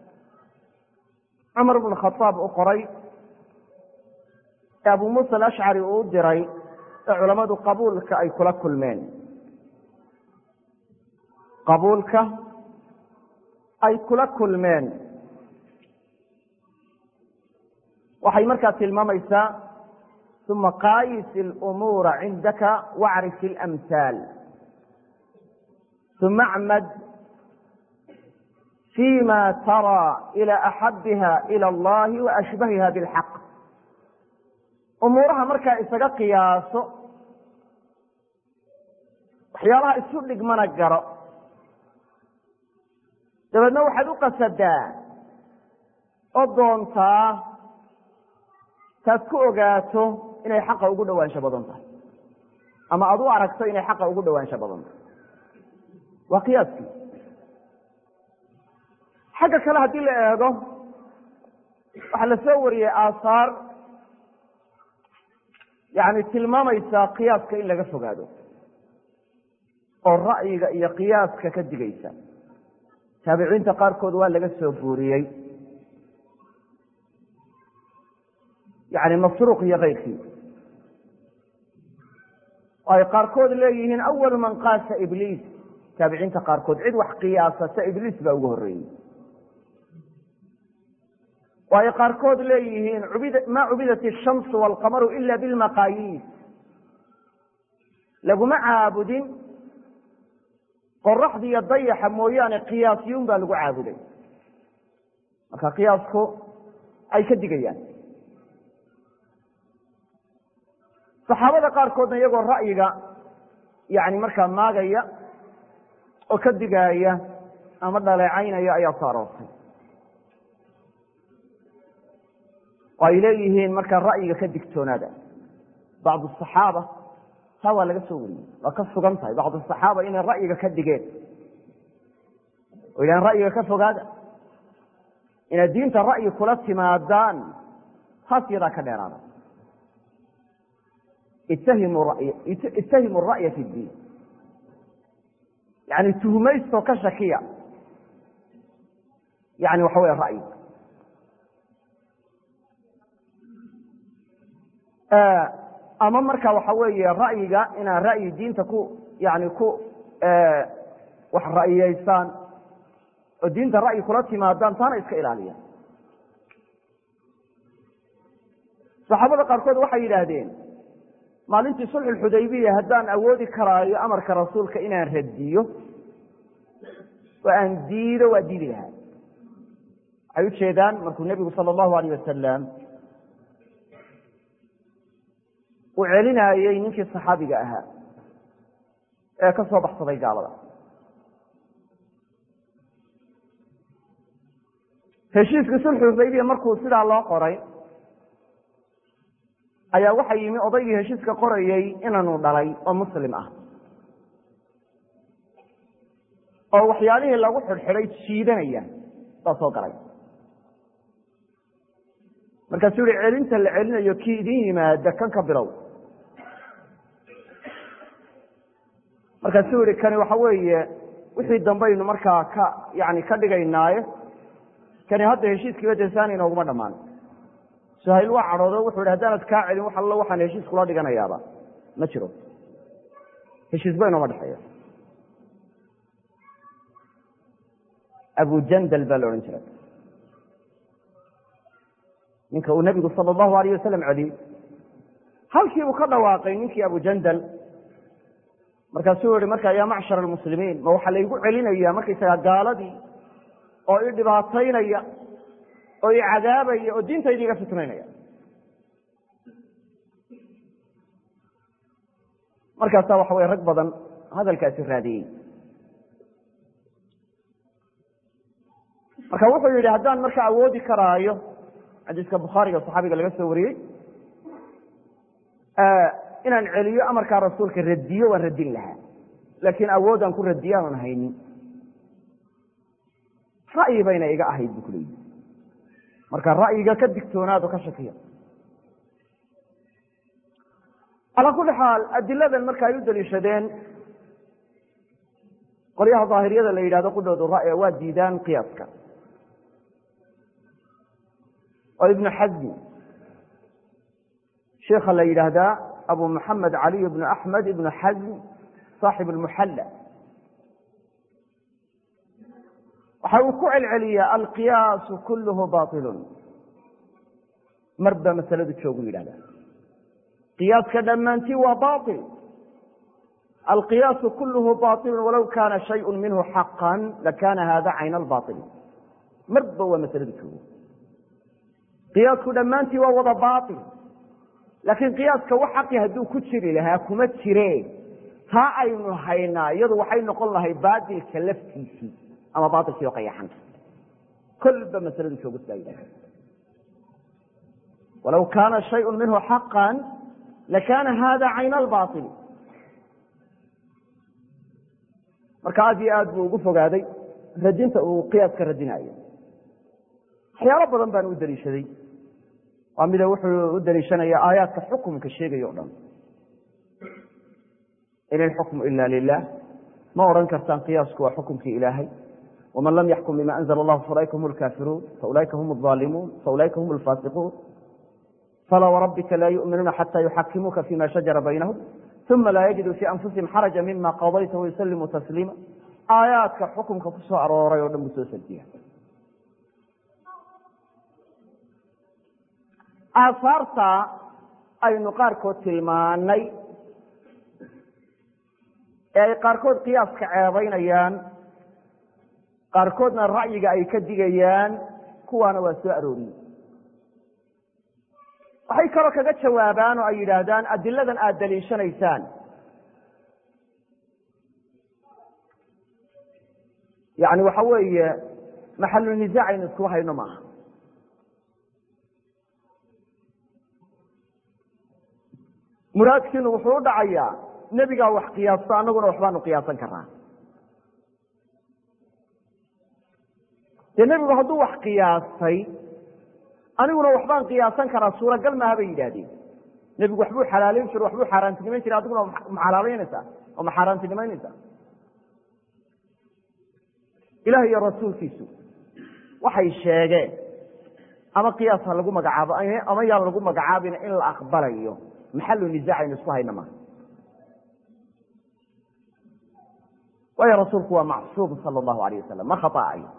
cumar bn khaaab u qoray ee abu muusa alashcari uu u diray ee culammadu qabuulka ay kula kulmeen qabuulka ay kula kulmeen waxay markaa tilmaamaysaa uma qaayis اlumuura cindaka wacrif اlamhaal uma acmad fima taraa ilى axabiha ilى اllahi waashbahiha biاlxaq umuuraha markaa isaga qiyaaso waxyaalaha isu dhigmana garo dabeedna waxaad u qasadaa oo doontaa taad ku ogaato inay xaqa ugu dhowaansho badan tahay ama aad u aragto inay xaqa ugu dhowaansho badan tahay waa qiyaaskii xagga kale haddii la eego waxaa la soo wariyey aahaar yani tilmaamaysaa qiyaaska in laga fogaado oo ra'yiga iyo qiyaaska ka digaysa taabiciinta qaarkood waa laga soo guuriyey yani masruuq iyo keyrkii oo ay qaarkood leeyihiin awalu man qaasa ibliis taabiciinta qaarkood cid wax qiyaasata ibliis baa ugu horreeyey oo ay qaarkood leeyihiin ma cubidat ishamsu waalqamaru ila bilmaqaayiis laguma caabudin qoraxda iyo dayaxa mooyaane qiyaasyuun baa lagu caabuday marka qiyaasku ay ka digayaan saxaabada qaarkoodna iyagoo ra'yiga yani markaa maagaya oo ka digaaya ama dhaleecaynaya ayaa soo aroortay oo ay leeyihiin markaa ra'yiga ka digtoonaada bacdu asaxaaba taa waa laga soo wariyey waa ka sugan tahay bacdu asaxaaba inay ra'yiga ka digeen oo yidhahan ra'yiga ka fogaada inaad diinta ra'yi kula timaadaan taas yadaa ka dheeraada ittahimu ra'ya fi ddiin yani tuhmaystoo ka shakiya yani waxa wey ra'yiga ama marka waxa weeye ra'yiga inaad ra'yi diinta ku yani ku wax ra'yiyeysaan oo diinta ra'yi kula timaadaan taana iska ilaaliya saxaabada qaarkood waxay yidhaahdeen maalintii sulxulxudaybiya haddaan awoodi karaayo amarka rasuulka inaan radiyo oo aan diido waa diidi lahaa waxay ujeedaan markuu nebigu sala allahu alayh wasalam uu celinaayey ninkii saxaabiga ahaa ee ka soo baxsaday gaalada heshiiskii sulxulxudaybiya markuu sidaa loo qoray ayaa waxa yimi odaygii heshiiska qorayey inaanu dhalay oo muslim ah oo waxyaalihii lagu xidhxidhay jiidanaya baa soo galay markaasuu yihi celinta la celinayo kii idin yimaada kan ka bilow markaasuu yihi kani waxa weeye wixii dambaynu markaa ka yani ka dhigaynaaye kani hadda heshiiskiiba desaani inooguma dhammaan suhayl waa cadhoodo wuxuu yidhi haddaanad kaa celin wax allo waxaan heshiis kula dhiganayaaba ma jiro heshiis ba inooma dhexeeya abujandal baa la odhan jiray ninka uu nebigu sala allahu alayh wasalam celiyey halkiibuu ka dhawaaqay ninkii abujandal markaasuu yihi marka yaa macshar almuslimiin ma waxaa laygu celinaya markaysagaa gaaladii oo i dhibaataynaya oo i cadaabaya oo diintayda iga fitnaynaya markaasaa waxa weye rag badan hadalkaasi raadiyey marka wuxuu yidhi haddaan marka awoodi karaayo xadiiska bukhaariga saxaabiga laga soo wariyey inaan celiyo amarkaa rasuulka radiyo waan radin lahaa laakiin awoodaan ku radiyo aanan haynin ra'yi bayna iga ahayd bu kuleeyihi marka ra'yiga ka digtoonaado ka shakiya calaa kulli xaal adiladan marka ay u daliishadeen qolyaha daahiriyada la yidhahdo qudhoodu ra'ya waa diidaan qiyaaska oo ibnu xasmi sheikha la yidhaahdaa abu maxamed caliy bnu axmed ibnu xasm saaxib almuxalla waxa uu ku celceliyaa alqiyaasu kulluhu bailun mar baa masaladu joogu yidhahdaa qiyaaska dhammaantii waa bail alqiyaasu kulluhu bailun walow kaana shayءu minhu xaqan lakana hada cayna albail marba waa masaladu joogo qiyaasku dhammaantii waa wada bail laakiin qiyaaska wax xaqi hadduu ku jiri lahaa kuma jire taa aynu haynaa iyadu waxay noqon lahay baatilka laftiisii ama baailkii oo qayaxan kolba masaladu joogo sidaa yidhahda walow kaana shayءu minhu xaqan lakana hada cayna albaili marka aad iyo aad buu ugu fogaaday radinta uu qiyaaska radinayo waxyaalo badan baan u daliishaday waa mida wuxuu u daliishanaya aayaadka xukumka sheegaya o dhan in ilxukmu ila lilah ma odhan kartaan qiyaasku waa xukumkii ilaahay waman lam yaxkum bima anzla allahu faulaika hum lkaafiruun faulaika hum aalimuun faulaika hum alfaasiquun falaa warabbika laa yuminuuna xata yuxakimuuka fima shajara baynahum uma laa yajiduu fii anfusihim xaraja mima qadayta wayuslimuu tasliima aayaadka xukumka ku soo arooray oo dhan buu soo sardiya aasaarta aynu qaarkood tilmaanay ee ay qaarkood qiyaaska ceebaynayaan qaarkoodna ra'yiga ay ka digayaan kuwaana waa soo arooriyey waxay kaloo kaga jawaabaan oo ay yidhaahdaan adiladan aada daliishanaysaan yani waxa weeye maxalu nisaac aynu isku hayno maaha muraadkiinu wuxuu u dhacayaa nebigaa wax qiyaasto annaguna waxbaanu qiyaasan karnaa dee nebigu hadduu wax qiyaastay aniguna waxbaan qiyaasan karaa suuragal maaha bay yidhaahdeen nebigu waxbuu xalaalayn jiro waxbuu xaaraantinimayn jira adiguna ma xalaalaynaysaa oo ma xaaraantinimaynaysaa ilaah iyo rasuulkiisu waxay sheegeen ama qiyaas ha lagu magacaabo ama yaan lagu magacaabina in la aqbalayo maxalu nisaac aynu isku hayna maaha waayo rasuulku waa macsuum sala allahu alayh wasalam ma khata'ayo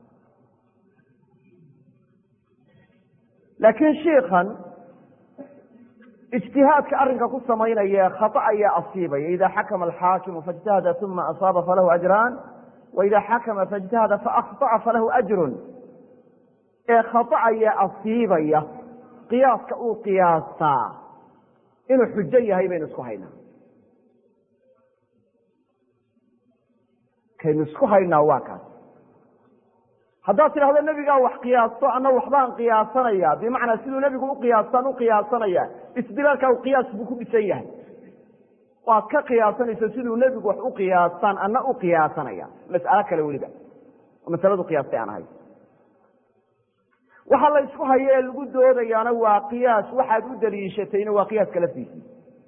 laakiin shiikan ijtihaadka arrinka ku samaynaya khata ayaa asiibaya ida xakama alxaakimu faاjtahada uma asaaba falahu ajraan waida xakama faاjtahada faakطaca falahu ajrun ee khata ayaa asiibaya qiyaaska uu qiyaastaa inuu xujo yahay baynu isku haynaa kaynu isku haynaa waa kaas haddaad tidhahdo nebigaa wax qiyaasto ana waxbaan qiyaasanaya bimacnaa siduu nebigu uqiyaastaan uqiyaasanaya istidlaalkaa qiyaas buu ku dhisan yahay waad ka qiyaasanayso siduu nebigu wax uqiyaastaan ana uqiyaasanaya mas'alo kale weliba oo masaladu qiyaastay aan ahay waxa la isku hayo ee lagu doodayaana waa qiyaas waxaad u daliishatayna waa qiyaaska laftiisii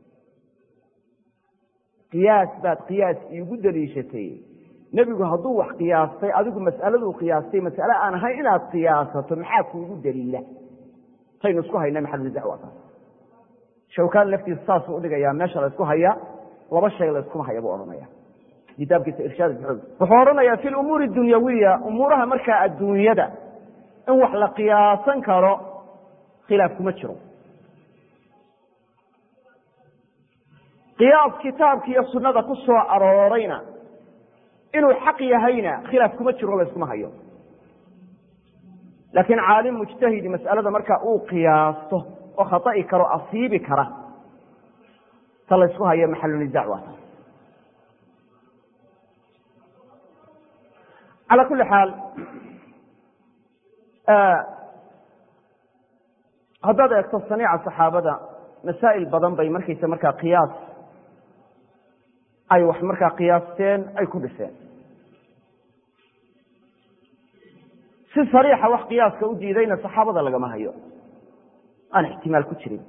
qiyaas baad qiyaas iigu daliishatay nebigu hadduu wax qiyaastay adigu mas'aladuu qiyaastay mas'ale aan ahayn inaad qiyaasato maxaa kuugu daliila taynu isku hayna maxalulizac waa taas shawkaan laftiisa saasuu udhigayaa meesha la ysku haya laba shay la yskuma haya buu odhanaya kitaabkiisa irshaad buxuud wuxuu odhanayaa fi lumuuri dunyawiya umuuraha markaa adduunyada in wax la qiyaasan karo khilaaf kuma jiro qiyaas kitaabka iyo sunnada ku soo aroorayna inuu xaq yahayna khilaaf kuma jiro layskuma hayo laakiin caalim mujtahidi mas'alada markaa uu qiyaasto oo khata'i karo asiibi kara ta laysku hayo maxalunisaac waa taas calaa kulli xaal haddaad eegto saniica saxaabada masaa'il badan bay markaysa markaa qiyaas ay wax markaa qiyaasteen ay ku dhiseen si sariixa wax qiyaaska u diidayna saxaabada lagama hayo aan ixtimaal ku jirin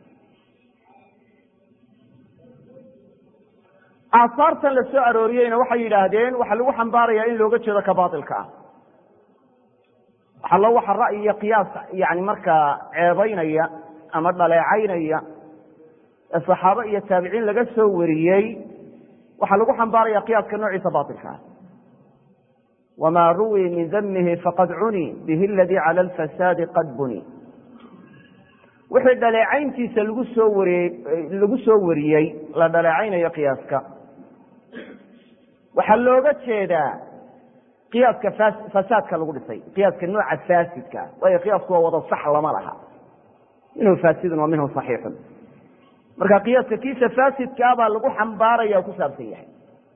aasaartan la soo arooriyeyna waxay yidhaahdeen waxaa lagu xambaarayaa in looga jeedo ka baatilka ah waxallo waxa ra'yi iyo qiyaas yani markaa ceebaynaya ama dhaleecaynaya ee saxaabo iyo taabiciin laga soo wariyey waxaa lagu xambaaraya qiyaaska noociisa baatilka ah wma ruwii min damihi faqad cuni bihi aladii cala alfasaadi qad buni wixii dhaleecayntiisa lagu soo wariye lagu soo wariyey la dhaleecaynayo qiyaaska waxaa looga jeedaa qiyaaska fasaadka lagu dhisay qiyaaska nooca faasidka waayo qiyaasku waa wada sax lama laha minhu faasidun wa minhu صaxiixun marka qiyaaska kiisa faasidkaa baa lagu xambaaraya o ku saabsan yahay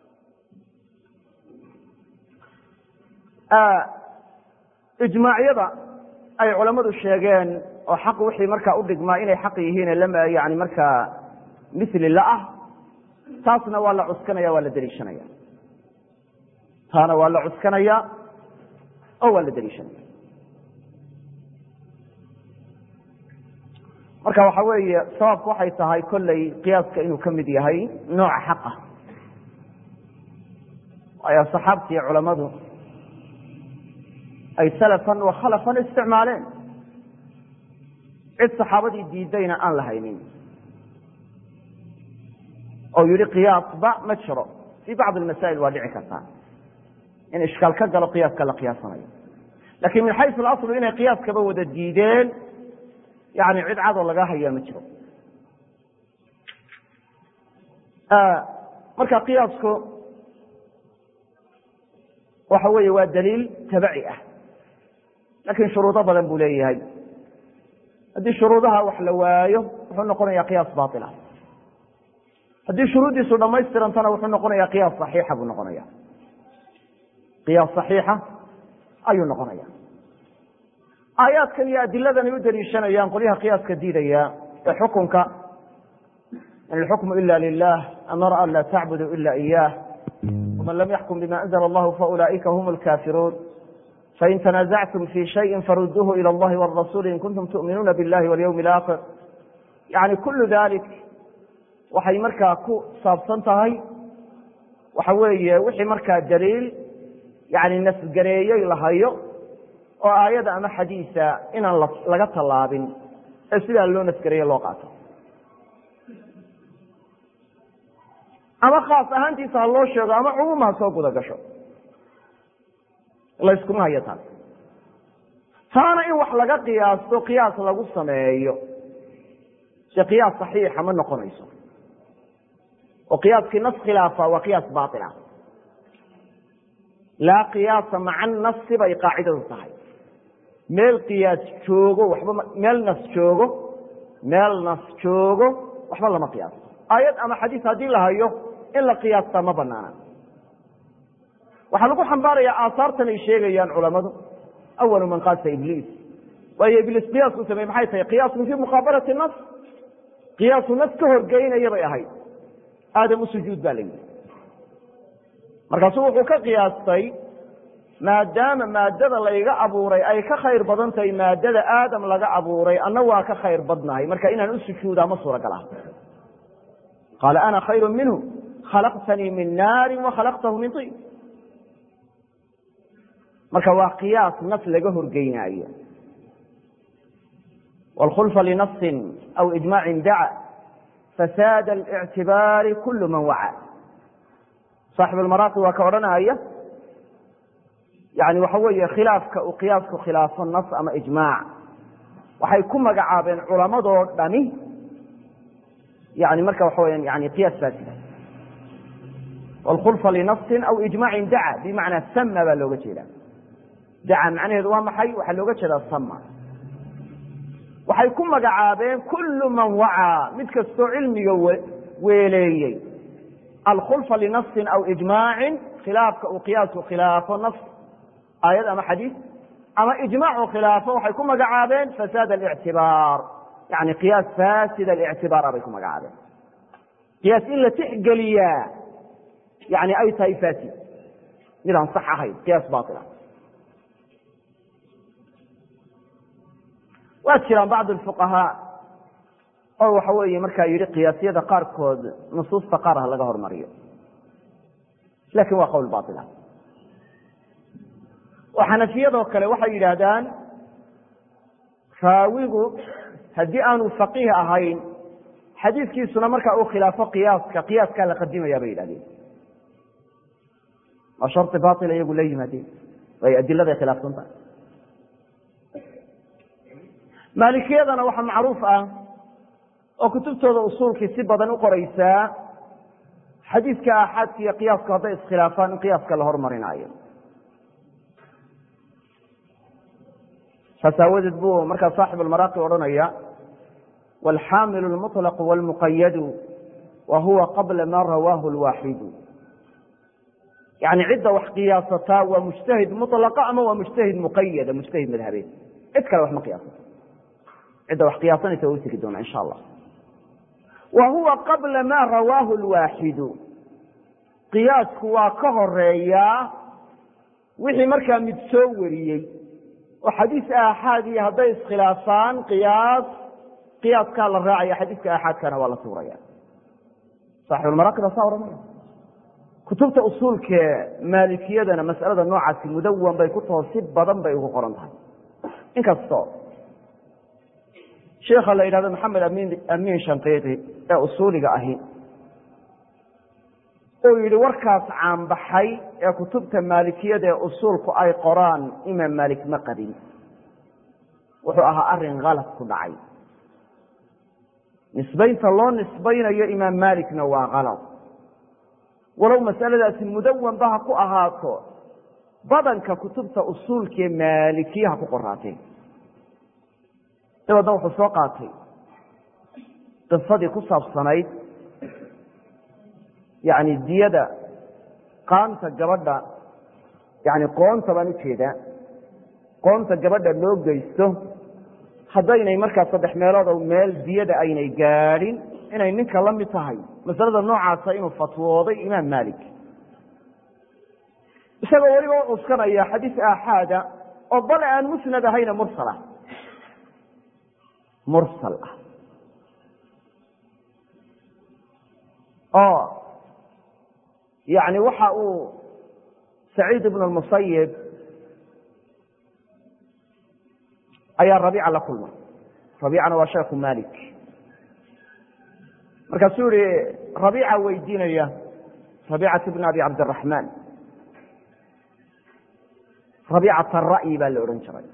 ijmaacyada ay culammadu sheegeen oo xaq wixii markaa u dhigmaa inay xaq yihiin yani markaa mili la ah taasna waa la cuskanaya waa la deliishanaya taana waa la cuskanaya oo waa la deliishanaya marka waxa weeye sababku waxay tahay kolley qiyaaska inuu ka mid yahay nooca xaqa ayaa saxaabtii culammadu ay salafan wa khalafan isticmaaleen cid saxaabadii diidayna aan la haynin oo yihi qiyaasba ma jiro fii bacdi almasaa'il waa dhici kartaa in ishkaal ka galo qiyaaska la qiyaasanayo lakin min xaysu alaslu inay qiyaaskaba wada diideen yani cid cadoo laga hayaa ma jiro marka qiyaasku waxa weeye waa daliil tabaci ah lakin shuruudo badan buu leeyahay haddii shuruudaha wax la waayo wuxuu noqonaya qiyaas baila haddii shuruuddiisu dhamaystirantana wuxuu noqonaya qiyaas saxiixa buu noqonaya qiyaas saxiixa ayuu noqonaya aayaadkan iyo adiladan ay u daliishanayaan qolyaha qiyaaska diidaya ee xukunka in alxukmu ila lilah amara an laa tacbudu ila iyah waman lam yaxkum bima anzla allahu faulaئika hum lkafiruun fain tanazactum fi shayi faruduuhu ilى اllahi wاrasuli in kuntum tu'minuuna biاllahi walyawmi اlaakhir yani kulu dalik waxay markaa ku saabsan tahay waxa weeye wixii markaa daliil yani nasgareeyey la hayo oo aayada ama xadiisa inaan laga tallaabin ee sidaa loo nasgareeye loo qaato ama khaas ahaantiisa ha loo sheego ama cumuum ha soo guda gasho layskuma hayo taas taana in wax laga qiyaasto qiyaas lagu sameeyo se qiyaas saxiixa ma noqonayso oo qiyaaskii nas khilaafa waa qiyaas bail ah laa qiyaasa maca nasi bay qaacidadu tahay meel qiyaas joogo waxba meel nas joogo meel nas joogo waxba lama qiyaasto aayad ama xadiis haddii la hayo in la qiyaastaa ma banaana waxaa lagu xambaarayaa aahaartan ay sheegayaan culamadu awalu man qaasa ibliis waayo ibliis qiyaasku sameye maxay tahay qiyaasun fii muqaabalati nas qiyaasu nas ka horgeynaya bay ahayd aadam u sujuud baa la yidhi markaasuu wuxuu ka qiyaastay maadaama maadada layga abuuray ay ka khayr badan tahay maadada aadam laga abuuray anna waa ka khayr badnahay marka inaan u sujuudaa ma suuragal ah qaala ana khayru minhu khalaqtanii min naari wa khalaqtahu min tin marka waa qiyaas nas laga horgeynaayo wاlkhulfa linasin aw ijmaacin daca fasaad اlictibaari kul man waca saaxib almaraaqi waa ka odhanaya yani waxa weeye khilaafka uu qiyaasku khilaafo nas ama ijmaac waxay ku magacaabeen culamadoo dhami yani marka waxa weya yani qiyaas faasida wاlkhulfa linasin aw ijmaacin daca bimacnaa sama baa looga jeeda daca macnaheedu waa maxay waxaa looga jeedaa sama waxay ku magacaabeen kulu man wacaa mid kastoo cilmiga weeleeyey alkhulfa linasin aw ijmaacin khilaafka uu qiyaasku khilaafo nas aayad ama xadiis ama ijmaacu khilaafo waxay ku magacaabeen fasaad alictibaar yani qiyaas fasid alictibaara bay ku magacaabeen qiyaas in la tixgeliyaa yani ay tahay fasid midaan sax ahayn qiyaas baila waa jiraan bacd fuqahaa oo waxa weeye markaa yidhi qiyaasyada qaarkood nusuusta qaar ha laga hormariyo lakin waa qowl baila oo xanafiyadoo kale waxay yidhaahdaan raawigu haddii aanu faqiih ahayn xadiiskiisuna marka uu khilaafo qiyaaska qiyaaskaa la qadimaya bay yidhahdeen waa shari baila iyagu la yimaadeen way adiladay khilaafsan tahay maalikiyadana waxaa macruuf ah oo kutubtooda usuulkii si badan u qoraysaa xadiiska aaxaadka iyo qiyaasku hadday iskhilaafaan in qiyaaska la hormarinaayo saas aawadeed buu markaa saaxib almaraaqi odhanaya wاlxaamilu اlmuطlaqu wاlmuqayadu wa huwa qabla ma rawaahu اlwaaxidu yani cidda wax qiyaasataa waa mujtahid muطlaqa ama waa mujtahid muqayada mujtahid madhabeed cid kale wax ma qiyaasato cidda wax qiyaasanaysa waa u tegi doona insha allah wa huwa qabla ma rawaahu lwaaxidu qiyaasku waa ka horeeyaa wixii markaa mid soo wariyey oo xadiis aaxaadii hadday iskhilaafaan qiyaas qiyaaskaa la raacaya xadiiska aaxaadkana waa la tuuraya saaxibulmaraaqib saa ohanaya kutubta usuulkee maalikiyadana mas'alada noocaasi mudawan bay ku taho si badan bay ugu qoran tahay inkastoo sheikha la yidhahdo maxamed amin amiin shanqiiqi ee usuuliga ahi uu yidhi warkaas caanbaxay ee kutubta maalikiyada ee usuulku ay qoraan imaam maalik ma qabin wuxuu ahaa arin kalad ku dhacay nisbaynta loo nisbaynayo imaam maalikna waa kalad walow masaladaasi mudawanba ha ku ahaato badanka kutubta usuulkaee maalikiyaha ku qoraateen dabeedna wuxuu soo qaatay qisadii ku saabsanayd yani diyada qaanta gabadha yani qoonta baan ujeedaa qoonta gabadha loo geysto haddaynay markaa saddex meelood o meel diyada aynay gaadhin inay ninka la mid tahay masalada noocaasa inuu fatwooday imaam maalik isagoo weliba u cuskanaya xadiis aaxaada oo bale aan musnad ahayna mursal ah mursal ah oo yani waxa uu saciid ibn lmusayib ayaa rabiica la kulmay rabiicana waa sheekhu malik markaasuu yihi rabiica weydiinaya rabiicat bn abi cabdiraxmaan rabiicat ara'yi baa la odhan jiray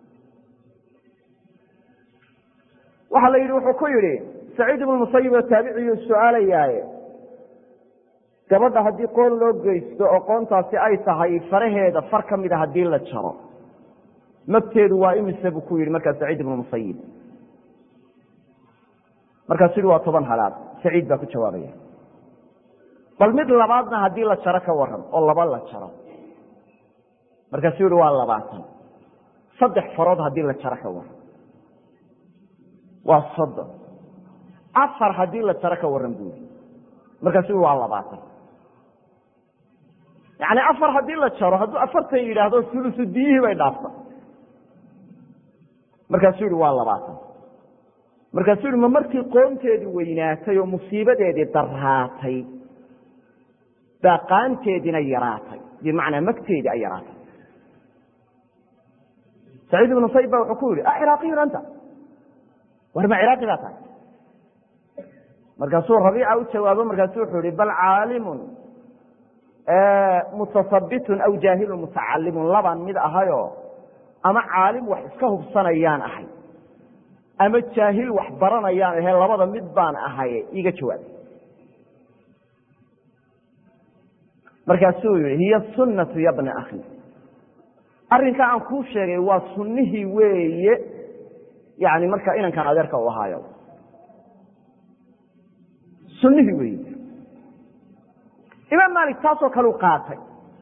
waxaa la yidhi wuxuu ku yidhi saciid ibn musayib oo taabiciyuu su-aalayaaye gabadha haddii qoon loo geysto oo qoontaasi ay tahay faraheeda far ka mida haddii la jaro magteedu waa imise buu ku yidhi markaa saciid ibnu musayib markaasuu yihi waa toban halaad saciid baa ku jawaabaya bal mid labaadna haddii la jaro ka waran oo laba la jaro markaasuu yihi waa labaatan saddex farood haddii la jaro ka waran waa soddon afar haddii la jaro ka waran buu yihi markaasuu yihi waa labaatan yani afar haddii la jaro hadduu afartan yidhaahdo sulusu diyihii bay dhaafta markaasuu yihi waa labaatan markaasuu yihi ma markii qoonteedii weynaatay oo musiibadeedii daraatay baa qaanteediina yaraatay bimacnaa magteedii ay yaraatay saciid ibnu sayb ba wuxuu ku yihi a ciraaqiyun anta war ma ciraaqi baa tahay markaasuu rabiica u jawaabo markaasu wuxuu yihi bal caalimun mutasabitun aw jaahilun mutacalimun labaan mid ahayo ama caalim wax iska hubsanayaan ahay ama jaahil wax baranayaan ahe labada mid baan ahay iga jawaab markaasuu yihi hiya sunnatu ya bna akhi arrinkaa aan kuu sheegay waa sunnihii weeye yani marka inankan adeerka u ahaayo sunnihii weeye imaam maalik taasoo kale u qaatay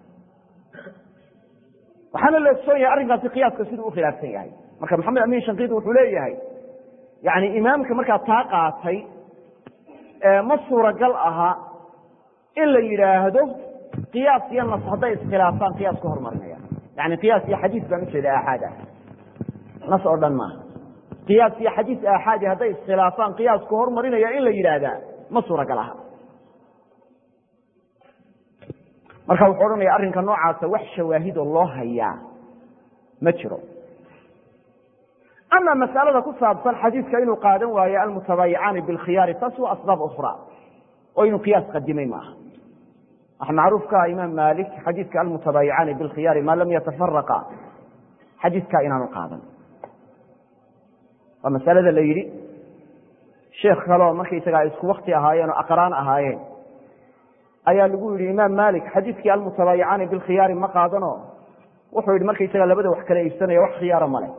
waxaana la ogsoon yahay arrinkaasi qiyaaska siduu u khilaafsan yahay marka maxamed amin shankiidi wuxuu leeyahay yani imaamka markaa taa qaatay ma suuragal aha in la yidhaahdo qiyaas iyo nas hadday iskhilaafaan qiyaas ka hormarinaya yani qiyaas iyo xadiis baan ujeeda aaxaad ah nas oo dhan maaha qiyaas iyo xadiis aaxaadi hadday iskhilaafaan qiyaas ka hormarinaya in la yidhaahdaa ma suuragal aha marka wuxuu odhanaya arrinka noocaasa wax shawaahidoo loo hayaa ma jiro ama masalada ku saabsan xadiidka inuu qaadan waayo almutabaayicaani bilkhiyaari taas waa asbaab ukhra oo inuu qiyaas qadimay maaha waxa macruufka ah imaam maalik xadiidka almutabaayicaani bilkhiyaari maa lam yatafaraqa xadiidkaa inaanu qaadan waa masalada la yidhi sheekh kaleo markaysaga ay isku wakti ahaayeen oo aqraan ahaayeen ayaa lagu yidhi imaam malik xadiidkii almutabaayicaani bilkhiyaari ma qaadano wuxuu yidhi markaysaga labada wax kala iibsanaya wax khiyaara male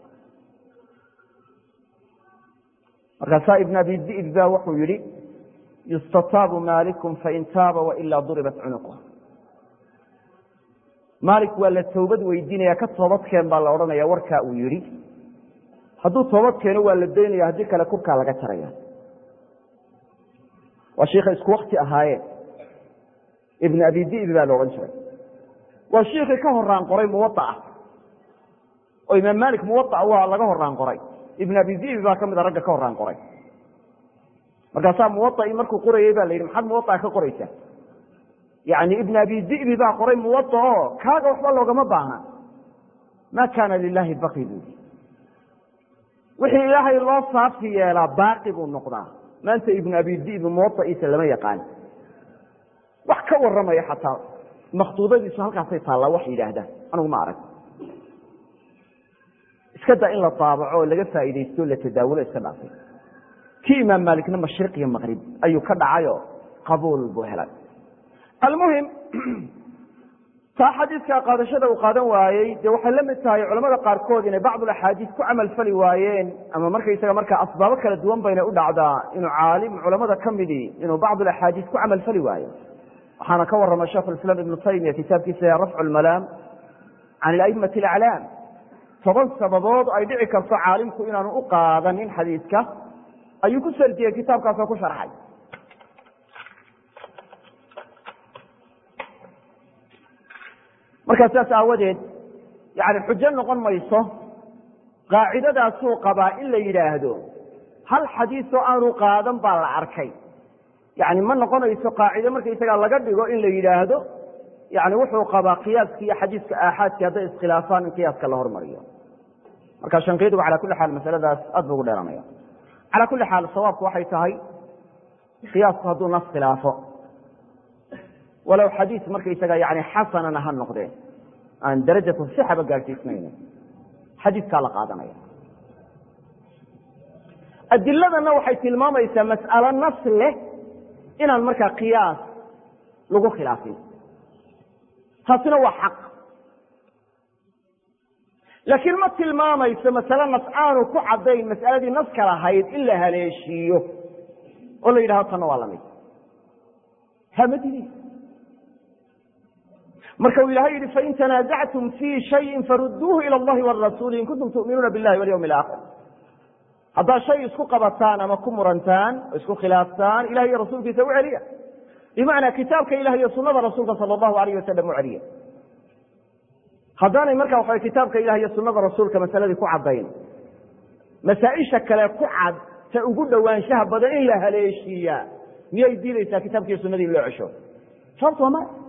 markaasaa ibn abi di'b ba wuxuu yihi yustataabu maalikum fain taaba wailaa duribat cunuqh maalik waa la toobad weydiinaya ka toobadkeen baa la odhanaya warkaa uu yihi hadduu toobad keeno waa la daynaya haddii kale kurkaa laga jaraya waa shiikha isku wakti ahaayeen ibn abi di'bi baa la odhan jiray waa shiikii ka horaan qoray muwaaa oo imaam malik muwaaa waa laga horaan qoray ibn abi di'bi baa ka mida ragga ka horaan qoray markaasaa muwaai markuu qorayey baa la yidhi maxaad muwaaa ka qoraysaa yani ibn abi di'bi baa qoray muwada oo kaaga waxba loogama baahna ma kaana lilahi baqi buui wixii ilaahay loo saafti yeelaa baaqi buu noqdaa maanta ibnu abi di'bi muwada'iisa lama yaqaan wax ka waramaya xataa makhduudadiisu halkaasay taallaa wax yidhaahdaan anugu ma arag iska daa in la daabaco oo laga faa'iidaysto la tadaawulo iska dhaafay kii imaam maalikna mashriq iyo maqrib ayuu ka dhacayoo qabuul buu helay almuhim taa xadiidka qaadashada uu qaadan waayey dee waxay la mid tahay culamada qaarkood inay bacdul axaadiis ku camal fali waayeen ama markaysaga markaa asbaabo kala duwan bayna u dhacdaa inuu caalim culamada ka midii inuu bacdul axaadiis ku camal fali waayo waxaana ka warama sheikhu islaam ibnu taymiya kitaabkiisa rafcu lmalaam can ilaimati alaclaam toban sababood ay dhici karto caalimku inaanu u qaadanin xadiidka ayuu ku sardiyey kitaabkaasoo ku sharxay markaa saas aawadeed yani xujo noqon mayso qaacidadaasuu qabaa in la yidhaahdo hal xadiisoo aanu qaadan baa la arkay yani ma noqonayso qaacido markaysagaa laga dhigo in la yidhaahdo yani wuxuu qabaa qiyaaski iyo xadiiska aaxaadki hadday iskhilaafaan in qiyaaska la hormariyo marka shankiidigu cala kuli xaal masaladaas aad bu ugu dheeranaya cala kuli xaal sawaabku waxay tahay qiyaasku hadduu nas khilaafo walow xadiis markaysaga yani xasanana ha noqdeen aan darajatu sixaba gaadhsiisnayna xadiiskaa la qaadanaya adiladana waxay tilmaamaysaa mas'alo nas leh inaan markaa qiyaas lagu khilaafin taasina waa xaq laakiin ma tilmaamayso masale nas aanu ku caddayn mas'aladii naska lahayd in la haleeshiiyo oo la yidhahdo tanna waa lamid hamadidi marka uu ilahay yihi fain tanaasactum fii shayin faruduuhu ila allahi warasuuli in kuntum tu'minuuna billahi walyawmi alaakhir haddaad shay isku qabataan ama ku murantaan oo isku khilaaftaan ilahay iyo rasuulkiisa u celiya bimacnaa kitaabka ilah iyo sunada rasuulka sala allahu alayh wasalam u celiya haddaanay marka waxa kitaabka ilah iyo sunada rasuulka masaladii ku caddayn masaa-isha kale ku cad ta ugu dhowaanshaha badan in la haleeshiiyaa miyay diidaysaa kitaabka iyo sunadii in loo cesho sababto waa maya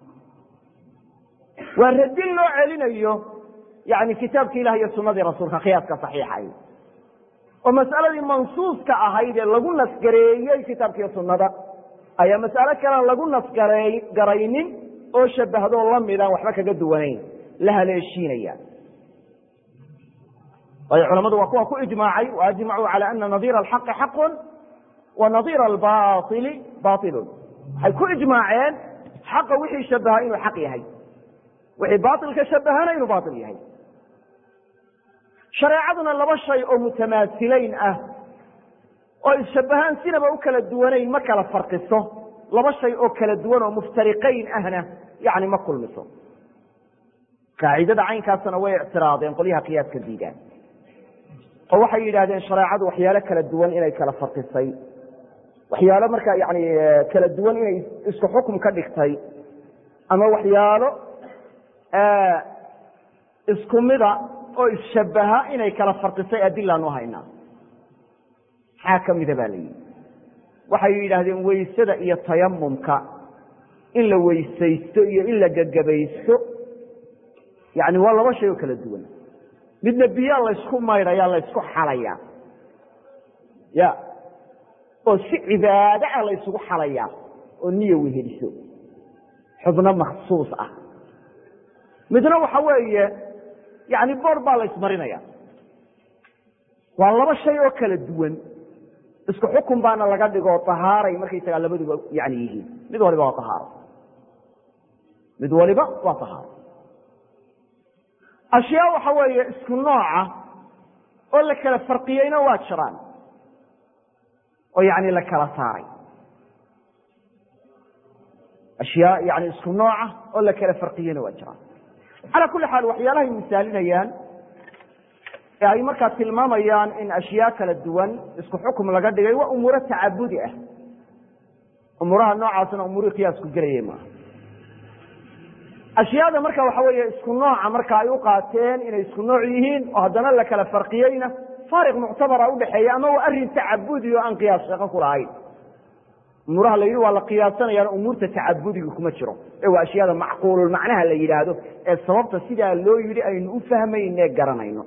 waa radin loo celinayo yani kitaabki ilah iyo sunadii rasuulka qiyaaska saxiixay oo mas'aladii mansuuska ahayd ee lagu nasgareeyey kitaabkiiyo sunnada ayaa mas'alo kalean lagu nasgaraynin oo shabahdo lamidaan waxba kaga duwanayn la haleeshiinaya waayo culamadu waa kuwa ku ijmaacay waajmacuu cala ana nadiira alxaqi xaqun wa nadiira albaili bailun waxay ku ijmaaceen xaqa wixii shabaha inuu xaq yahay wixii baailka shabahana inuu baail yahay shareecaduna laba shay oo mutamaasilayn ah oo isshabahaan sinaba u kala duwanayn ma kala farqiso laba shay oo kala duwan oo muftariqayn ahna yani ma kulmiso qaacidada caynkaasna way ictiraadeen qolyaha qiyaaska diidaan oo waxay yidhahdeen shareecadu waxyaalo kala duwan inay kala farqisay waxyaalo markaa yani kala duwan inay isku xukum ka dhigtay ama waxyaalo isku mida oo isshabaha inay kala farqisay adilaanu haynaa maxaa ka mida baa la yidhi waxay yidhaahdeen weysada iyo tayamumka in la weysaysto iyo in la gagabaysto yani waa laba shay oo kala duwan midna biyaa laysku maydhaya laysku xalaya ya oo si cibaado ah laysugu xalaya oo niya weheliso xubno maksuus ah midna waxa weeye yani boor baa laysmarinaya waa laba shay oo kala duwan isku xukun baana laga dhigo ahaaray markaysagaa labaduba yani yihiin mid waliba waa ahaaro mid waliba waa ahaaro ashyaa waxa weeye isku nooca oo la kala farqiyeyna waa jiraan oo yani la kala saaray ashyaa yani isku nooca oo la kala farqiyeyna waa jiraan calaa kulli xaal waxyaalahay misaalinayaan ee ay markaa tilmaamayaan in ashyaa kala duwan isku xukum laga dhigay waa umuuro tacabudi ah umuuraha noocaasna umuurihii qiyaasku gelayay maaha ashyaada marka waxa weeye isku nooca marka ay u qaateen inay isku nooc yihiin oo haddana la kala farqiyeyna faariq muctabara udhexeeya ama waa arrin tacabudi oo aan qiyaas shaqo ku lahayn umuuraha la yidhi waa la qiyaasanayaan umuurta tacabudiga kuma jiro ee waa ashyaada macquulul macnaha la yidhaahdo ee sababta sidaa loo yidhi aynu u fahmayne garanayno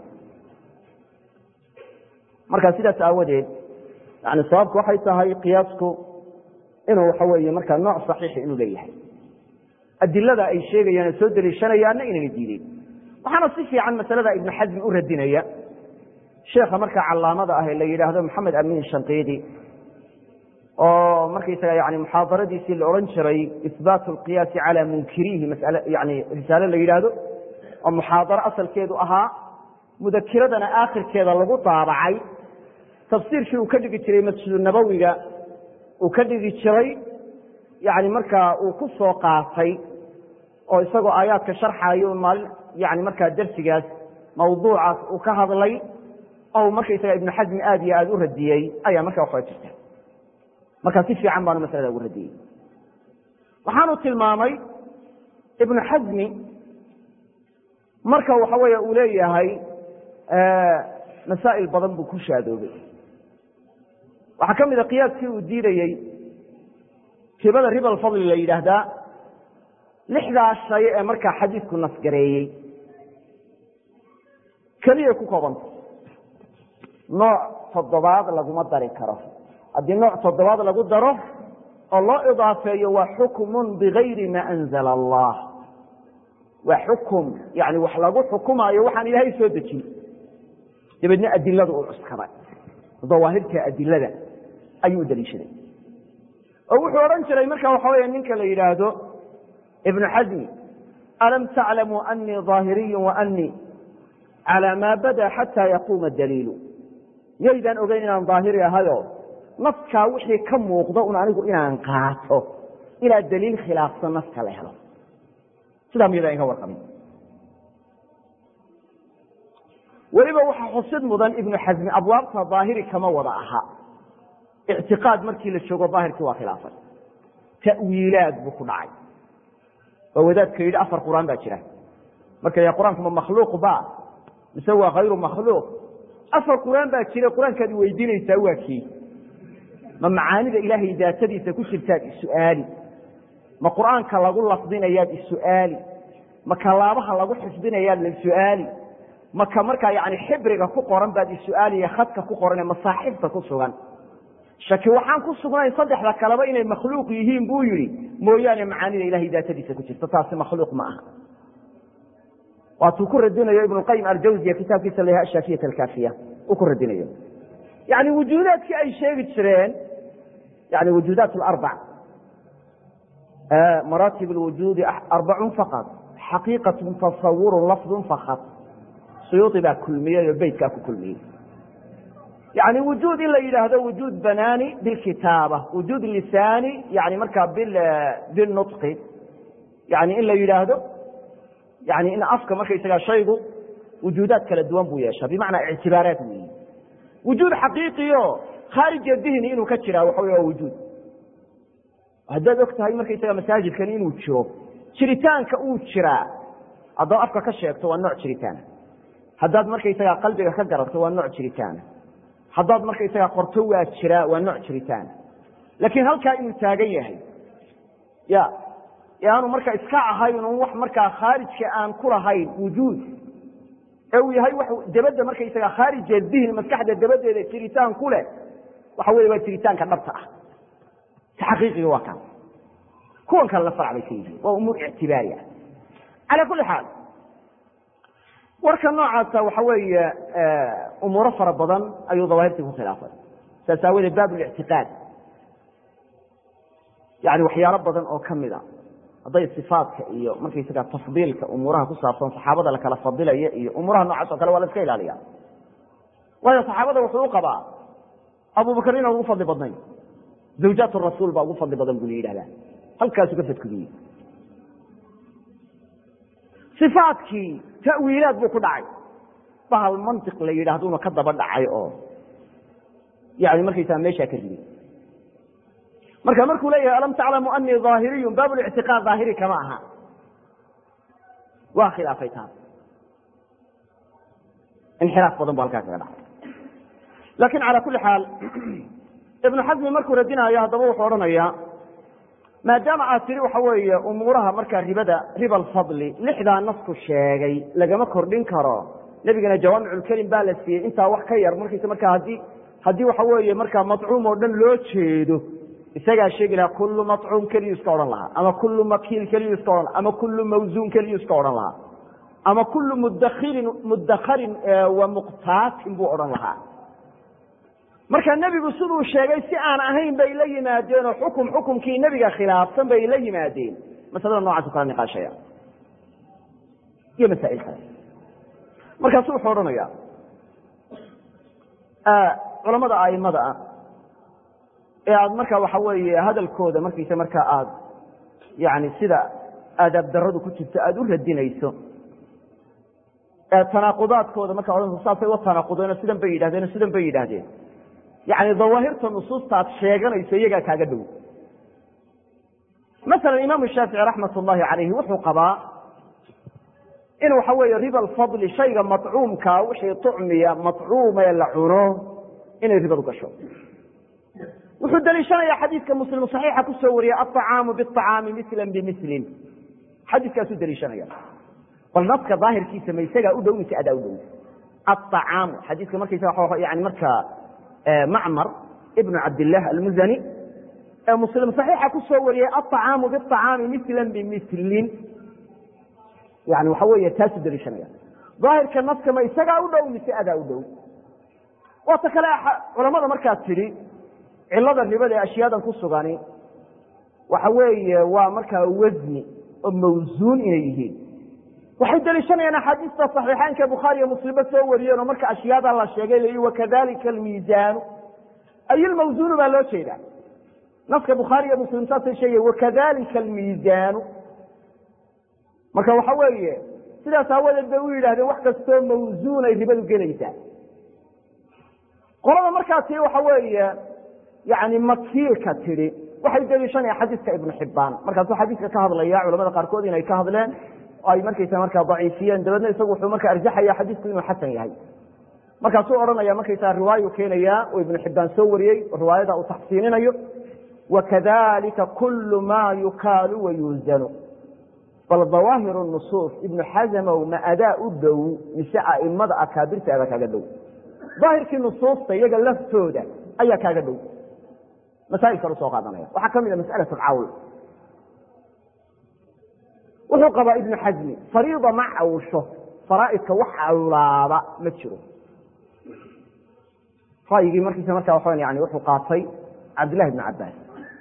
marka sidaas aawadeed yani sababku waxay tahay qiyaasku inuu waxa weeye markaa nooc saxiixi inuu leeyahay adilada ay sheegayaan soo deliishanayaanna inayna diideen waxaana si fiican masalada ibnu xasmi u radinaya sheekha markaa calaamada ah ee la yidhaahdo maxamed amin shanqiidi oo markaysaga yani muxaadaradiisii la odhan jiray ihbaat alqiyaasi cala munkiriihi masale yani risaale la yidhaahdo oo muxaadaro asalkeedu ahaa mudakiradana aakhirkeeda lagu daabacay tafsiirkii uu ka dhigi jiray masjidu nabowiga uu ka dhigi jiray yani markaa uu ku soo qaatay oo isagoo aayaadka sharxaayo maalin yani markaa darsigaas mawduucaas uu ka hadlay oo markaysaga ibnu xasmi aad iyo aada u radiyey ayaa markaa waxaa jirta markaa si fiican baanu masalada ugu radiyey waxaanu tilmaamay ibnu xasmi marka waxa weeye uu leeyahay masaa'il badan buu ku shaadoobay waxaa ka mid a qiyaaskii uu diidayey ribada riba alfadli la yidhaahdaa lixdaa shay ee markaa xadiidku nasgareeyey keliyay ku koobanta nooc toddobaad laguma dari karo haddii nooc toddobaad lagu daro oo loo idaafeeyo waa xukmun bigayri ma anzala allah waa xukum yani wax lagu xukumaayo waxaan ilaahay soo dejin dabeedna adiladu uu cuskaday dawaahirka adilada ayuu daliishaday oo wuxuu odhan jiray marka waxa weeye ninka la yidhaahdo ibnu xasmi alam taclamuu anii daahiriyu wa anii calى maa bada xata yaquuma daliilu yaydaan ogeyn inaan daahiri ahayo naskaa wixii ka muuqdo un anigu inaan qaato ilaa daliil khilaafsan naska la helo sidaa miyada inka warqabin weliba waxaa xusid mudan ibnu xasmi abwaabta daahiri kama wada aha ictiqaad markii la joogo daahirkii waa khilaafay ta'wiilaad buu ku dhacay oo wadaadka yidhi afar qur'aan baa jira marka ya qur-aanku ma makhluuq ba mise waa hayru makhluuq afar qur'aan baa jira qur-aankaad weydiinaysaa waa kii ma macaanida ilaahay daatadiisa ku jirtaad isu'aali ma qur'aanka lagu lafdinayaad isu'aali ma kalaabaha lagu xifdinayaad la su'aali ma ka markaa yani xibriga ku qoran baad isu'aaliya khadka ku qoran ee masaaxifta ku sugan shaki waxaan ku sugnayn saddexda kaleba inay makhluuq yihiin buu yidhi mooyaane macaanida ilahay daatadiisa ku jirta taasi makhluuq ma aha waatuu ku radinayo ibnu qayim aljawziya kitaabkiisa la yaha ashaafiyat alkaafiya uu ku radinayo yani wujuudaadkii ay sheegi jireen yani wujuudaat larbac maraatib lwujuudi arbacun faqad xaqiiqatun tasawurun lafdun fakad suyuudi baa kulmiyey oo beytkaa ku kulmiyey yani wujuud in la yidhaahdo wujuud banaani bilkitaaba wujuud lisaani yani markaa bilnutqi yani in la yidhaahdo yani in afka markaysagaa shaygu wujuudaad kala duwan buu yeeshaa bimacnaa ictibaaraat weyi wujuud xaqiiqiyo khaarija dihni inuu ka jiraa waxa wey waa wujuud haddaad og tahay markaysaga masaajidkani inuu jiro jiritaanka uu jiraa haddaad afka ka sheegto waa nooc jiritaana haddaad markaysagaa qalbiga ka garato waa nooc jiritaana haddaad markaysagaa qorto waa jiraa waa nooc jiritaana laakiin halkaa inuu taagan yahay ya aanu marka iska ahayn un wax markaa khaarijka aan ku lahayn wujuud ee uu yahay wax dabadda markaysaga khaarija dihni maskaxda dabadeeda jiritaan ku leh waxa wey waa jiritaanka dhabta ah ta xaqiiqiga waa kaan kuwan kale la farc bay ka yihiin waa umuur ictibaari ah calaa kulli xaal warka noocaasa waxa weeye umuuro fara badan ayuu dawaahirtii ku khilaafay saas aawadeed baab lictiqaad yani waxyaalo badan oo kamid a hadday sifaatka iyo markaysaga tafdiilka umuuraha ku saabsan saxaabada lakala fadilaya iyo umuuraha noocaas oo kale waa la iska ilaaliya waayo saxaabada wuxuu u qabaa abubakr inaan ugu fadli badnayn zawjaat rasuul baa ugu fadli badan buu la yidhahdaa halkaasu ka fadkudiyey ifaatkii ta'wiilaad buu ku dhacay bahal mantiq la yidhaahduna ka daba dhacay oo yani markaysaa meeshaa ka riday marka markuu leeyahay alam taclamu anii daahiriyun baab lictiqaad daahiri kama aha waa khilaafay taas inxiraaf badan bu halkaa kaga dhacay lakin calى kuli xaal ibnu xasmi markuu radinaayo haddaba wuxuu odhanayaa maadaama aad tidhi waxa weeye umuuraha markaa ribada riba alfadli lixdaa nasku sheegay lagama kordhin karo nebigana jawaamiculkelim baa la siiyey intaa wax ka yar markiisa markaa haddii haddii waxa weeye markaa macuum oo dhan loo jeedo isagaa sheegi lahaa kullu macuum keliyu iska odhan lahaa ama kullu makiil keliyu iska odhan laha ama kullu mawsuun keliyu iska odhan lahaa ama kullu mudakhirin mudakharin wa muqtaatin buu odhan lahaa marka nebigu siduu sheegay si aan ahayn bay la yimaadeen oo xukum xukumkii nebiga khilaafsan bay la yimaadeen masalada noocaas kala niqaashaya iyo masaa'il kale markaasu wuxuu odhanaya culamada aimada ah ee aad marka waxa weeye hadalkooda markiisa marka aad yani sida aadaab daradu ku jirto aada u radinayso ee tanaaqudaadkooda marka odhanayso saasay wa tanaaqudeen oo sidan bay yidhahdeen oo sidan bay yidhaahdeen yani dawaahirta nusuusta aad sheeganayso iyagaa kaaga dhow masalan imaamu shaafici raxmat ullahi calayhi wuxuu qabaa in waxa weeye riba alfadli shayga macuumkaa wixii tucmiya macuumee la cuno inay ribadu gasho wuxuu daliishanayaa xadiidka muslim saxiixa kusoo wariyey aطacaamu biطacaami mislan bimislin xadiiskaasuu daliishanaya bal naska daahirkiisa ma isagaa u dhow mise adaa u dhow aacaamu xadiiska markaysa yani markaa macmar ibnu cabdilah almuzani ee muslim saxiixa kusoo wariyey aطacaamu biطacaami mislan bimislin yani waxa weeye taasuu daliishanaya daahirka naska ma isagaa u dhow mise adaa u dhow waata kale culamada markaad tidhi cilada ribada ee ashyaadan ku sugani waxa weeye waa markaa wasni oo mawsuun inay yihiin waxay daliishanayaan axaadiista صaxiixaanka bukhaariyo muslimba soo wariyeen oo marka ashyaada la sheegay la wakadalika almiisaanu ay ilmawsuunu baa loo jeeda naska bukhaari iyo muslim saasay sheegay wakadalika almiisaanu marka waxa weeye sidaas aawadeed bay u yidhahdeen wax kastoo mawsuun ay ribadu gelaysaa qolada markaa tii waxa weeye yani makiilka tidhi waxay daliishanaya xadiiska ibnu xibaan markaasuu xadiiska ka hadlaya culamada qaarkood inay ka hadleen oo ay markaysa markaa daciifiyeen dabeedna isagu wuxuu marka arjaxaya xadiisku inuu xasan yahay markaasuu odhanaya markaysaa riwaayu keenaya oo ibnu xibaan soo wariyey riwaayada uu taxsiininayo wakadalika kulu ma yukaalu wayuusanu bal dawaahiru nusuus ibnu xasamow ma adaa u dhow mise aimada akaabirta adaa kaaga dhow daahirkii nusuusta iyaga laftooda ayaa kaaga dhow masaail kale usoo qaadanaya waxaa ka mid a masأalaة cawl wuxuu qabaa ibnu xasmi fariida ma cawsho faraaidka wax cawlaaba ma jiro ra'yigii markiisa markaa waa yani wuxuu qaatay cabdillahi bn cabaas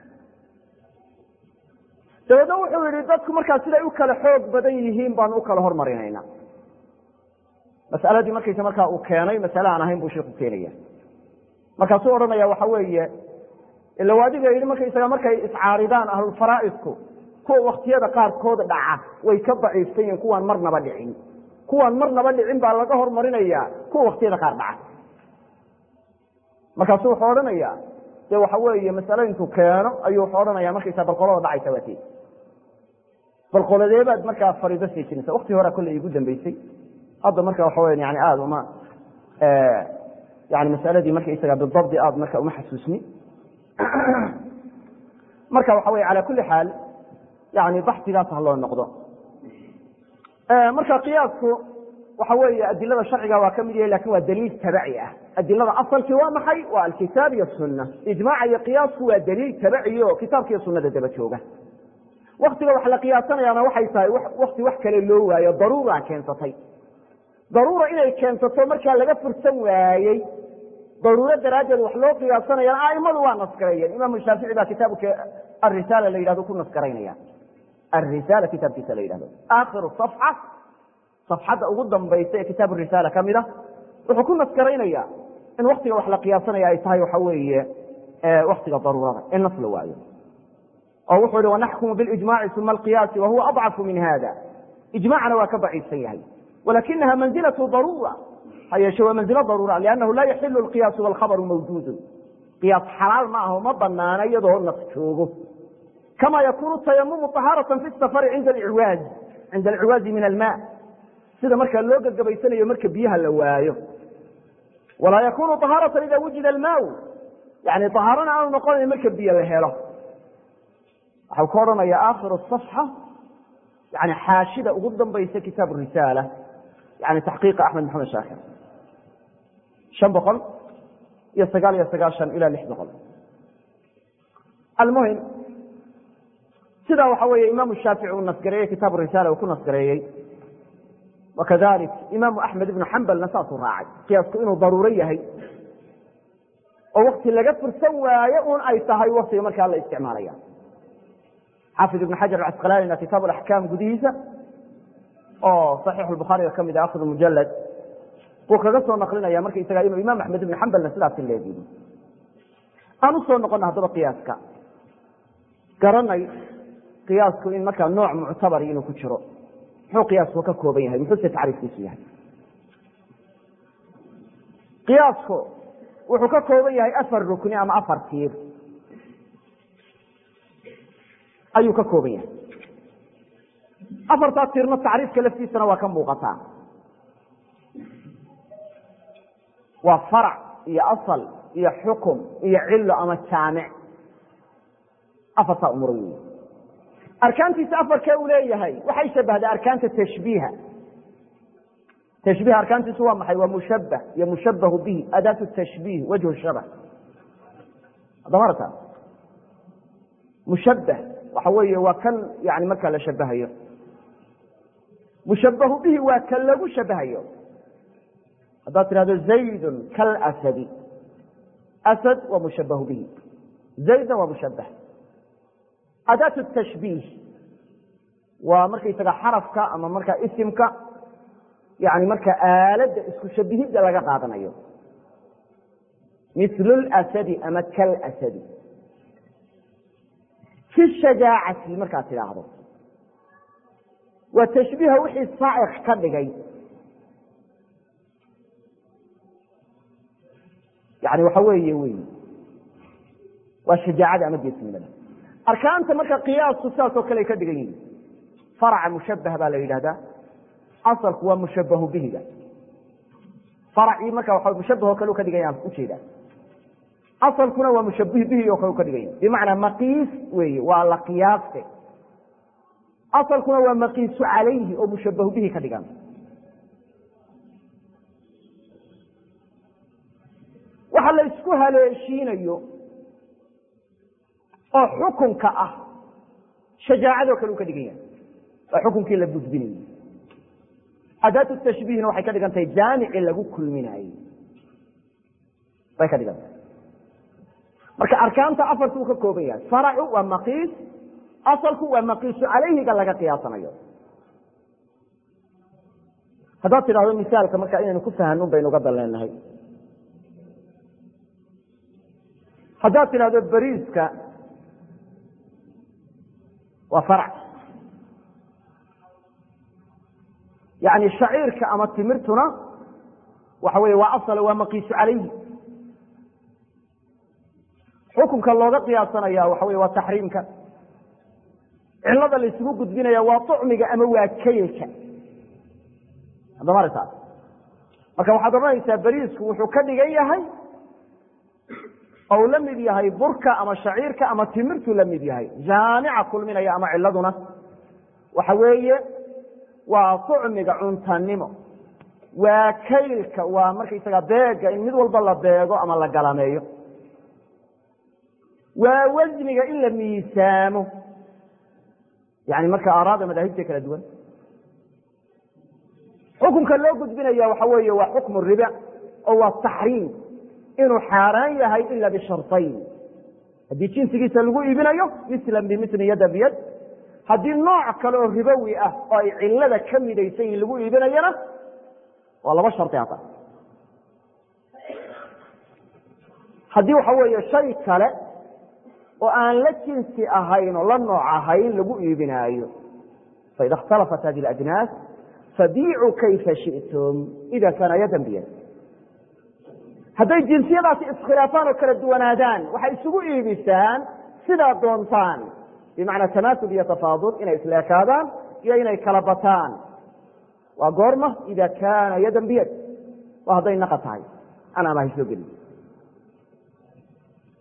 dabeedna wuxuu yihi dadku markaa siday u kala xoog badan yihiin baanu u kala hormarinayna masaladii markaysa markaa uu keenay masale aan ahayn buu sheikhu keenaya markaasuu odhanaya waxa weeye ila adiga yidhi markaysaga markay iscaaridaan ahlulfaraa'idku kuwa waktiyada qaarkood dhaca way ka daciifsan yihiin kuwaan marnaba dhicin kuwaan marnaba dhicin baa laga hormarinaya kuwa waktiyada qaar dhaca markaasu wuxuu odhanaya de waxa weeye masale intuu keeno ayuu wuxuu odhanaya markaysa balqolada dhacaysa waati balqoladeebaad markaa fariido sii jirinsa wakti horea kolley igu dambeysay hadda marka waxa weya yani aada uma yani masaladii markaysaga bidabdi aada marka uma xasuusni marka waxa wey ala kuli xaal yani baxsigaas ha loo noqdo marka qiyaasku waxa weeye adilada sharciga waa ka mid yahay lakin waa daliil tabaci ah adilada asalkii waa maxay waa alkitaab iyo sunna ijmaaca iyo qiyaasku waa daliil tabaci o kitaabka iyo sunada daba jooga waktiga wax la qiyaasanayaana waxay tahay wakti wax kale loo waayo daruura keensatay daruura inay keensato markaa laga fursan waayey daruuro daraaddeed wax loo qiyaasanayana aimadu waa nasgareeyeen imaamu shaafici baa kitaabka arisaala la yidhahdo ku nasgaraynaya arisaala kitaabkiisa la yidhahdo aakhiru safxa safxadda ugu dambaysa ee kitaab risaala ka mid a wuxuu ku nasgaraynaya in waktiga wax la qiyaasanaya ay tahay waxa weeye waktiga daruurada in nas la waayo oo wuxuu yihi wanaxkumu bilijmaci uma alqiyaasi wahuwa adcafu min hada ijmacna waa ka daciifsan yahay walakinaha manzilatu daruura ha yeeshe waa manzilo daruura liannahu laa yaxilu alqiyaasu walkhabaru mawjuudun qiyaas xalaal ma aho ma banaana iyadoo nas joogo kama yakunu tayamumu طahaaratan fi safari cinda alciwaaz cinda alciwaazi min alma sida markaa loo gagabaysanayo marka biyaha la waayo walaa yakunu طahaaratan ida wujida almaaw yani ahaarana aanu noqonayn marka biyo la helo waxau ka odhanaya aakhiru صafxa yani xaashida ugu dambaysa kitaab risaala yani taxqiiqa axmed maxamed shaakir shan boqol iyo sagaal iyo sagaashan ila lix boqol almuhim sidaa waxa weeye imaamu shaafici uu nasgareeyey kitaabu risaala uu ku nasgareeyey wakadalik imaamu axmed ibnu xambalna saasuu raacay qiyaasku inuu daruuro yahay oo wakti laga fursan waayo un ay tahay waktiga markaa la isticmaalaya xaafid ibn xajar acasqalanina kitaab axkaam gudihiisa oo saxiixu bukhaariga ka mid a akhir mujalad buu kaga soo naqlinaya markaysaga inuu imaam axmed ibn xambalna sidaasi leedihi aan u soo noqona haddaba qiyaaska garanay qiyaasku in markaa nooc muctabari inuu ku jiro muxuu qiyaasku ka kooban yahay muxuuse tacriifkiisu yahay qiyaasku wuxuu ka kooban yahay afar rukni ama afar tiir ayuu ka kooban yahay afartaa tiirna tacriifka laftiisana waa ka muuqataa waa farac iyo asal iyo xukum iyo cilo ama jaamic afartaa umur wey arkaantiisa afarkee uu leeyahay waxay shabahdaa arkaanta tashbiiha tashbiih arkaantiisu waa maxay waa mushabah iyo mushabahu bihi adaatu tashbiih wajhu shabah adamarta mushabah waxa weeye waa kan yani markaa la shabahayo mushabahu bihi waa kan lagu shabahayo haddaad tidhahdo zaydun kalasadi asad waa mushabahu bihi zaydna waa mushabah adaatu tashbiih waa markaysaga xarafka ama markaa isimka yani marka aaladda isku shabihidda laga qaadanayo mil lasadi ama kalasadi fi shajaacati markaad tidhaahdo waa tashbiiha wixii saaciq ka dhigay yani waxa weeye wey waa shajaacada ama geesnimada arkaanta marka qiyaasku sidaasoo kale ay ka dhigan yihin faraca mushabah baa la yidhahdaa asalku waa mushabahu bihiga faracii marka waa mushabah oo kale u ka dhigan yaha ujeedaa asalkuna waa mushabih bihi oo kale u ka dhigan yahay bimacnaa maqiis weeye waa la qiyaaste asalkuna waa maqiisu calayhi oo mushabahu bihi ka dhigan waxa la isku haleeshiinayo oo xukunka ah shajaacadoo kale u ka dhigan yahay waa xukunkii la gudbinayo adaatu tashbiihna waxay ka dhigan tahay jaamici lagu kulminaayey bay ka dhigan tahay marka arkaanta afartu uu ka kooban yahay faracu waa maqiis asalku waa maqiisu calayhiga laga qiyaasanayo haddaad tidhahdo misaalka marka inaynu ku fahanun baynu uga dalleenahay haddaad tidhahdo beriiska waa farac yani shaciirka ama timirtuna waxa wey waa asal waa maqiisu calayhi xukunka looga qiyaasanaya waxa wey waa taxriimka cilada la isugu gudbinaya waa طucmiga ama waa kaylka adamartaas marka waxaad odhanaysaa beriisku wuxuu ka dhigan yahay ou la mid yahay burka ama shaciirka ama timirtu la mid yahay jaamica kulminaya ama ciladuna waxa weeye waa طucmiga cuntanimo waa kaylka waa markaysaga beega in mid walba la beego ama la galameeyo waa wasniga in la miisaamo yani marka aaraada madaahibta kala duwan xukunka loo gudbinaya waxa weeye waa xukmu riba oo waa taxriim inuu xaaraan yahay ila bisharطayn haddii jinsigiisa lagu iibinayo mislan bimili yada biyad haddii nooc kale oo ribowi ah oo ay cilada ka midaysan yihin lagu iibinayana waa laba shari hata haddii waxa weeye shay kale oo aan la jinsi ahayn oo la nooc ahayn lagu iibinaayo faida اkhtalafat hadi اajnaas fabiicuu kayfa shiئtum ida kaana yadan biyad hadday jinsiyadaasi iskhilaafaan oo kala duwanaadaan waxay isugu iibisaan sidaa doontaan bimacnaa tamaasub iyo tafaadul inay isleekaadaan iyo inay kala bataan waa goorma ida kaana yadan biyad waa hadday naqa tahay aan amahay soo gelin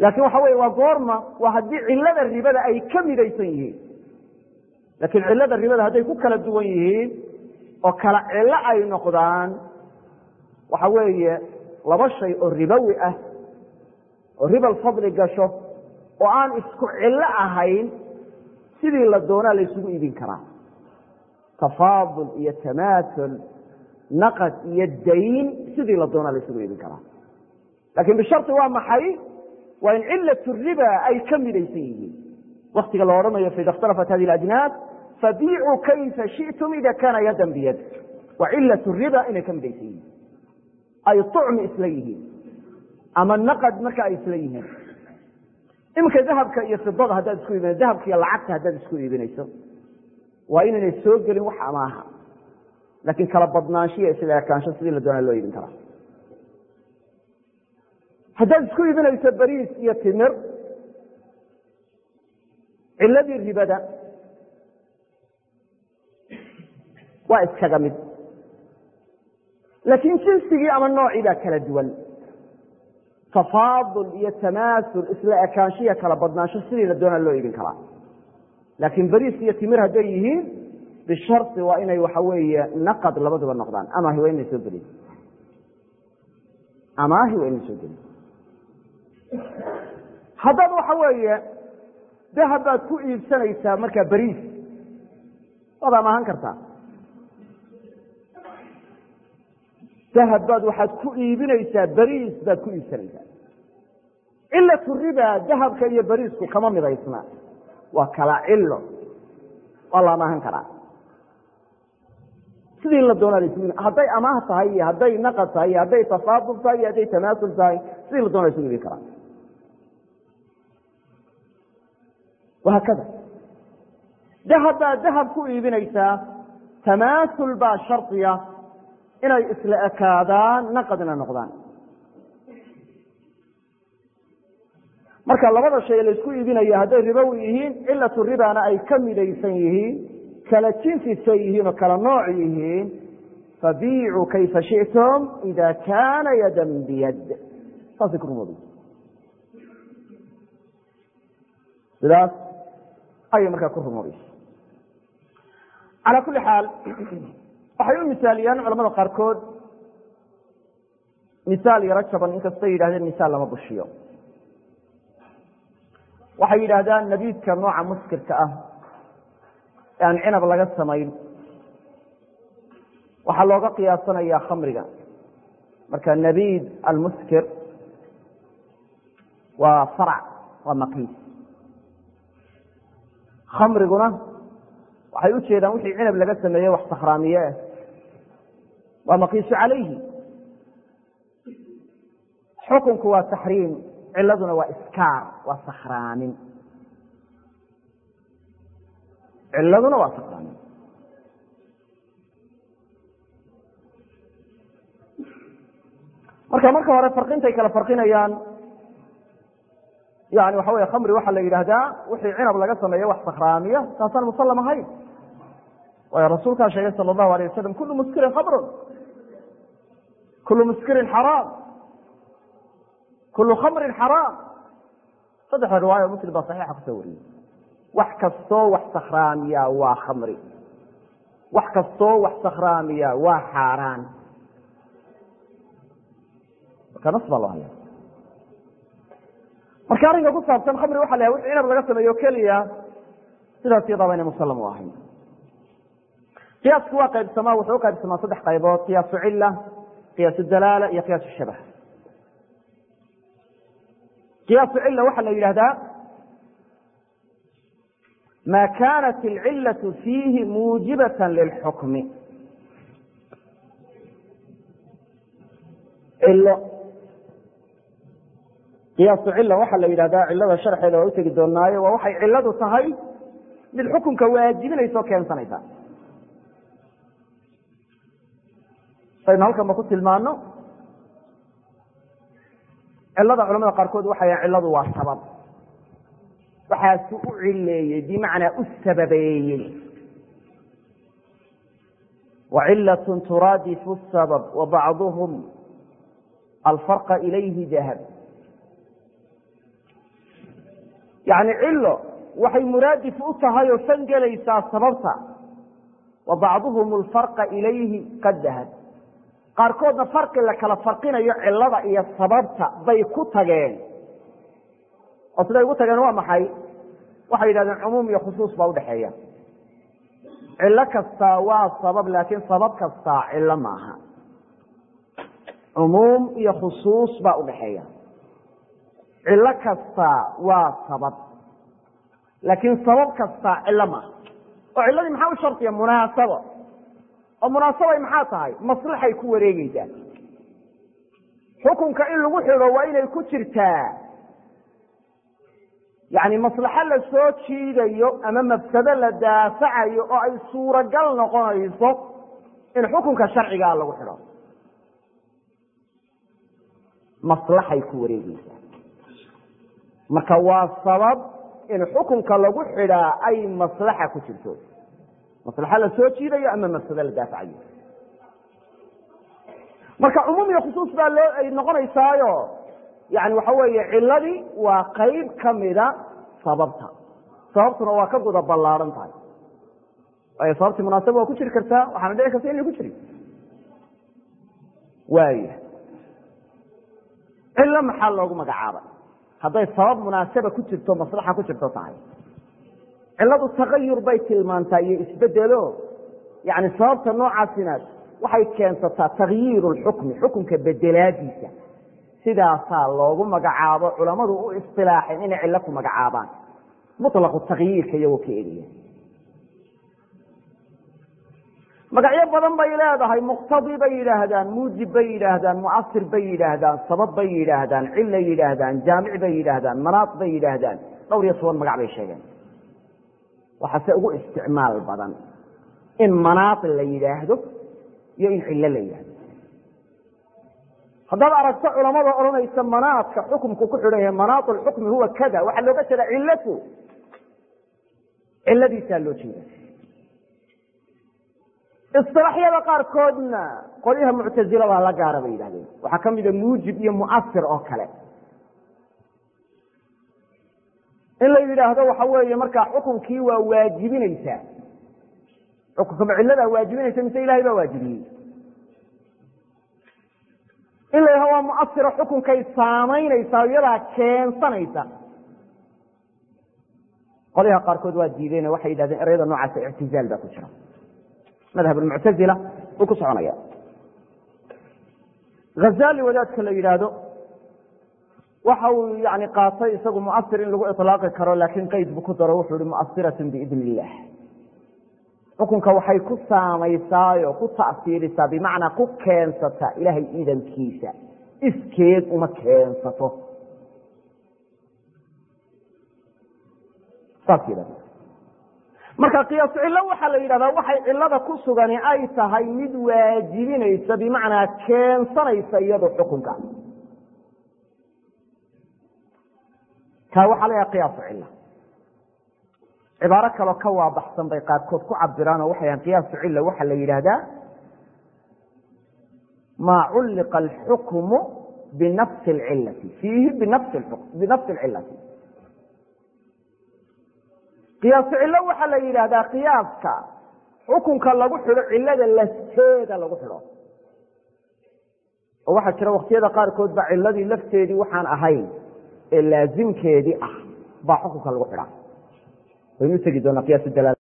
laakiin waxa weye waa goorma waa haddii cilada ribada ay ka midaysan yihiin laakiin cilada ribada hadday ku kala duwan yihiin oo kala cilo ay noqdaan waxa weeye laba shay oo ribowi ah oo ribal fadli gasho oo aan isku cillo ahayn sidii la doonaa la ysugu iibin karaa tafaadul iyo tamaatul naqad iyo dayn sidii la doonaa la ysugu iibin karaa laakiin bisharti waa maxay waa in cilat riba ay ka midaysan yihiin waktiga la odhanayo faida اkhtalafat hadi اajnaas fabiicuu kayfa shiئtum ida kana yadan biyad waa cilat riba inay ka midaysan yihiin ay طucmi isla yihiin ama naqad marka ay isla yihiin iminka dahabka iyo fidada haddaad isku iibinayso dahabka iyo lacagta haddaad isku iibinayso waa inaynay soo gelin wax amaaha laakiin kala badnaanshiya isla ekaansho sidii la doonaa loo iibin karaa haddaad isku iibinayso bariis iyo timir ciladii ribada waa iskaga mid laakiin jinsigii ama noocii baa kala duwan tafaadul iyo tamaasul isla ekaanshiya kala badnaansho sidii la doonaa loo iibin karaa laakiin bariis iyo timir hadday yihiin bishardi waa inay waxa weeye naqad labaduba noqdaan amaahi waa inay soo gelin amaahi waa inay soo gelin haddaad waxa weeye dahab baad ku iibsanaysaa markaa bariis waad amaahan kartaa dahab baad waxaad ku iibinaysaa bariis baad ku iibsanaysaa cilatu riba dahabka iyo bariisku kama midaysna waa kala cilo waa la amaahan karaa sidii la doonaa lasu hadday amaah tahay iyo hadday naqad tahay iyo hadday tafaadul tahay iyo hadday tamaasul tahay sidii la doona lasu iibin karaa wahaakada dahab baad dahab ku iibinaysaa tamaasul baa shardiya inay isla ekaadaan naqadna noqdaan marka labada shay laysku iibinaya hadday ribowi yihiin cilatu ribana ay ka midaysan yihiin kala jinsisa yihiin oo kala nooc yihiin fabiicuu kayfa shiئtum ida kana yadan biyad saasay ku rumooday sidaas ayay markaa ku rumoobaysa calaa kuli xaal waxay u misaaliyaan culamada qaarkood misaal yaro jaban inkastay yidhahdeen misaal lama bushiyo waxay yidhaahdaan nabiidka nooca muskirka ah ee aan cinab laga samayn waxaa looga qiyaasanayaa khamriga marka nabiid almuskir waa farc waa maqiis khamriguna waxay u jeedaan wixii cinab laga sameeye wax sakhraamiye ah waa maqiisu calayhi xukunku waa taxriim ciladuna waa iskaar waa sakhraamin ciladuna waa sakhraamin marka marka hore farqintay kala farqinayaan yani waxa wey khamri waxaa la yidhaahdaa wixii cinab laga sameeye wax sakhraamiya taasaan musallam ahayn waayo rasuulkaa sheegay sala allahu alayh wasalam kullu muskirin khamrun kullu muskirin xaraam kullu khamrin xaraam saddexda riwaayo muslim baa saxiixa kusoo wariyey wax kastoo wax sakhraamiya waa khamri wax kastoo wax sakhraamiya waa xaaraan marka nas baa loo haya marka arrinka ku saabsan khamri waxa la yahay wix cinab laga sameeyo keliya sidaas iyadaaba inay musallam u ahayn qiyaasku waa qaybsamaa wuxuu u qaybsamaa saddex qaybood qiyaasu cila qiyaasu dalaala iyo qiyaasu shabah qiyaasu cila waxaa la yidhahdaa ma kanat alcilaة fiihi muujibaة lilxukmi cilo qiyaasu cila waxaa la yidhahdaa cilada sharxeeda waa utegi doonaayo waa waxay ciladu tahay mid xukunka waajibinaysa o keensanaysa saynu halkanba ku tilmaano cilada culamada qaarkood waxay yahan ciladu waa sabab waxaasu u cileeyey bimacnaa u sababeeyey wacilaة turaadifu الsabab wabacduhum alfarqa ilayhi dahab yani cilo waxay muraadif u tahay oo san gelaysaa sababta wa bacduhum alfarqa ilayhi qad dahad qaarkoodna farqi la kala farqinayo cilada iyo sababta bay ku tageen oo siday ugu tageen waa maxay waxay yidhahdeen cumuum iyo khusuus baa udhexeeya cilo kastaa waa sabab laakiin sabab kastaa cilo maaha cumuum iyo khusuus baa udhexeeya cilo kastaa waa sabab laakiin sabab kastaa cilo maaha oo ciladii maxaa u shardiya munaasabo oo munaasabay maxaa tahay maslaxay ku wareegeysaa xukunka in lagu xidho waa inay ku jirtaa yani maslaxo la soo jiidayo ama mafsado la daafacayo oo ay suuragal noqonayso in xukunka sharcigaa lagu xidho maslaxay ku wareegeysaa marka waa sabab in xukunka lagu xidhaa ay maslaxa ku jirto maslaxo la soo jiidayo ama mafsado la daafacayo marka cumuum iyo khusuus baa loo ay noqonaysaayo yani waxa weeye ciladii waa qayb kamida sababta sababtuna waa ka guda ballaaran tahay waayo sababtii munaasaba waa ku jiri kartaa waxaana dhici karta inay ku jirin waaya cilo maxaa loogu magacaabay hadday sabab munaasaba ku jirto maslaxa ku jirto tahay ciladu tagayur bay tilmaantaa iyo isbedelo yani sababta noocaasina waxay keensataa takyiir lxukmi xukunka bedelaadiisa sidaasaa loogu magacaabo culamadu u isilaaxeen inay cilo ku magacaabaan mulaqu takyiirka iyagoo ka eliya magacyo badan bay leedahay muqtadi bay yidhaahdaan muujib bay yidhaahdaan muasir bay yidhaahdaan sabab bay yidhaahdaan cilay yidhaahdaan jaamic bay yidhaahdaan manaat bay yidhaahdaan dhowr iyo toban magac bay sheegeen waxaase ugu isticmaal badan in manaat la yidhaahdo iyo in cilo la yidhaahdo haddaad aragto culamada odhanaysa manaadka xukumku ku xidhan yahay manaat lxukmi huwa kada waxaa looga jeeda cilatu ciladiisaa loo jeeda isilaaxyada qaarkoodna qolyaha muctazilada la gaara bay yidhahdeen waxaa kamida muujib iyo muasir oo kale in la yidhaahdo waxa weeye markaa xukunkii waa waajibinaysaa xukunkama ciladaa waajibinaysa mise ilahay baa waajibiyey in la yidhahdo waa muasiro xukunkay saamaynaysaa iyadaa keensanaysa qolyaha qaarkood waa diideen waxay yidhahdeen ereyada noocaasa ictizaal baa ku jira madhab muctazila uu ku soconaya hazali wadaadka la yidhaahdo waxa uu yani qaatay isagu muasir in lagu ilaaqi karo laakiin qeyd buu ku daro wuxuu ihi muasiratun biidn illah xukunka waxay ku saamaysaayoo ku ta'siirisaa bimacnaa ku keensataa ilaahay iidankiisa iskeed uma keensato saas yidhahda marka qiyaasu cillo waxaa la yidhahdaa waxay cilada ku sugani ay tahay mid waajibinaysa bimacnaa keensanaysa iyado xukunka kaa waxaa la yidhaha qiyaasu cilla cibaaro kaloo ka waabaxsan bay qaarkood ku cabiraan oo waxay yahan qiyaasu cilla waxaa la yidhaahdaa maa culliqa alxukmu binafsi alcillati fiihi binafsi alcillati qiyaasu cillo waxaa la yidhaahdaa qiyaaska xukunka lagu xidho cillada lafteeda lagu xidho oo waxaa jira waktiyada qaarkood ba ciladii lafteedii waxaan ahayn ee laazimkeedii ah baa xukunka lagu xidhaa waynu utegi doonaa qiyaas dalaal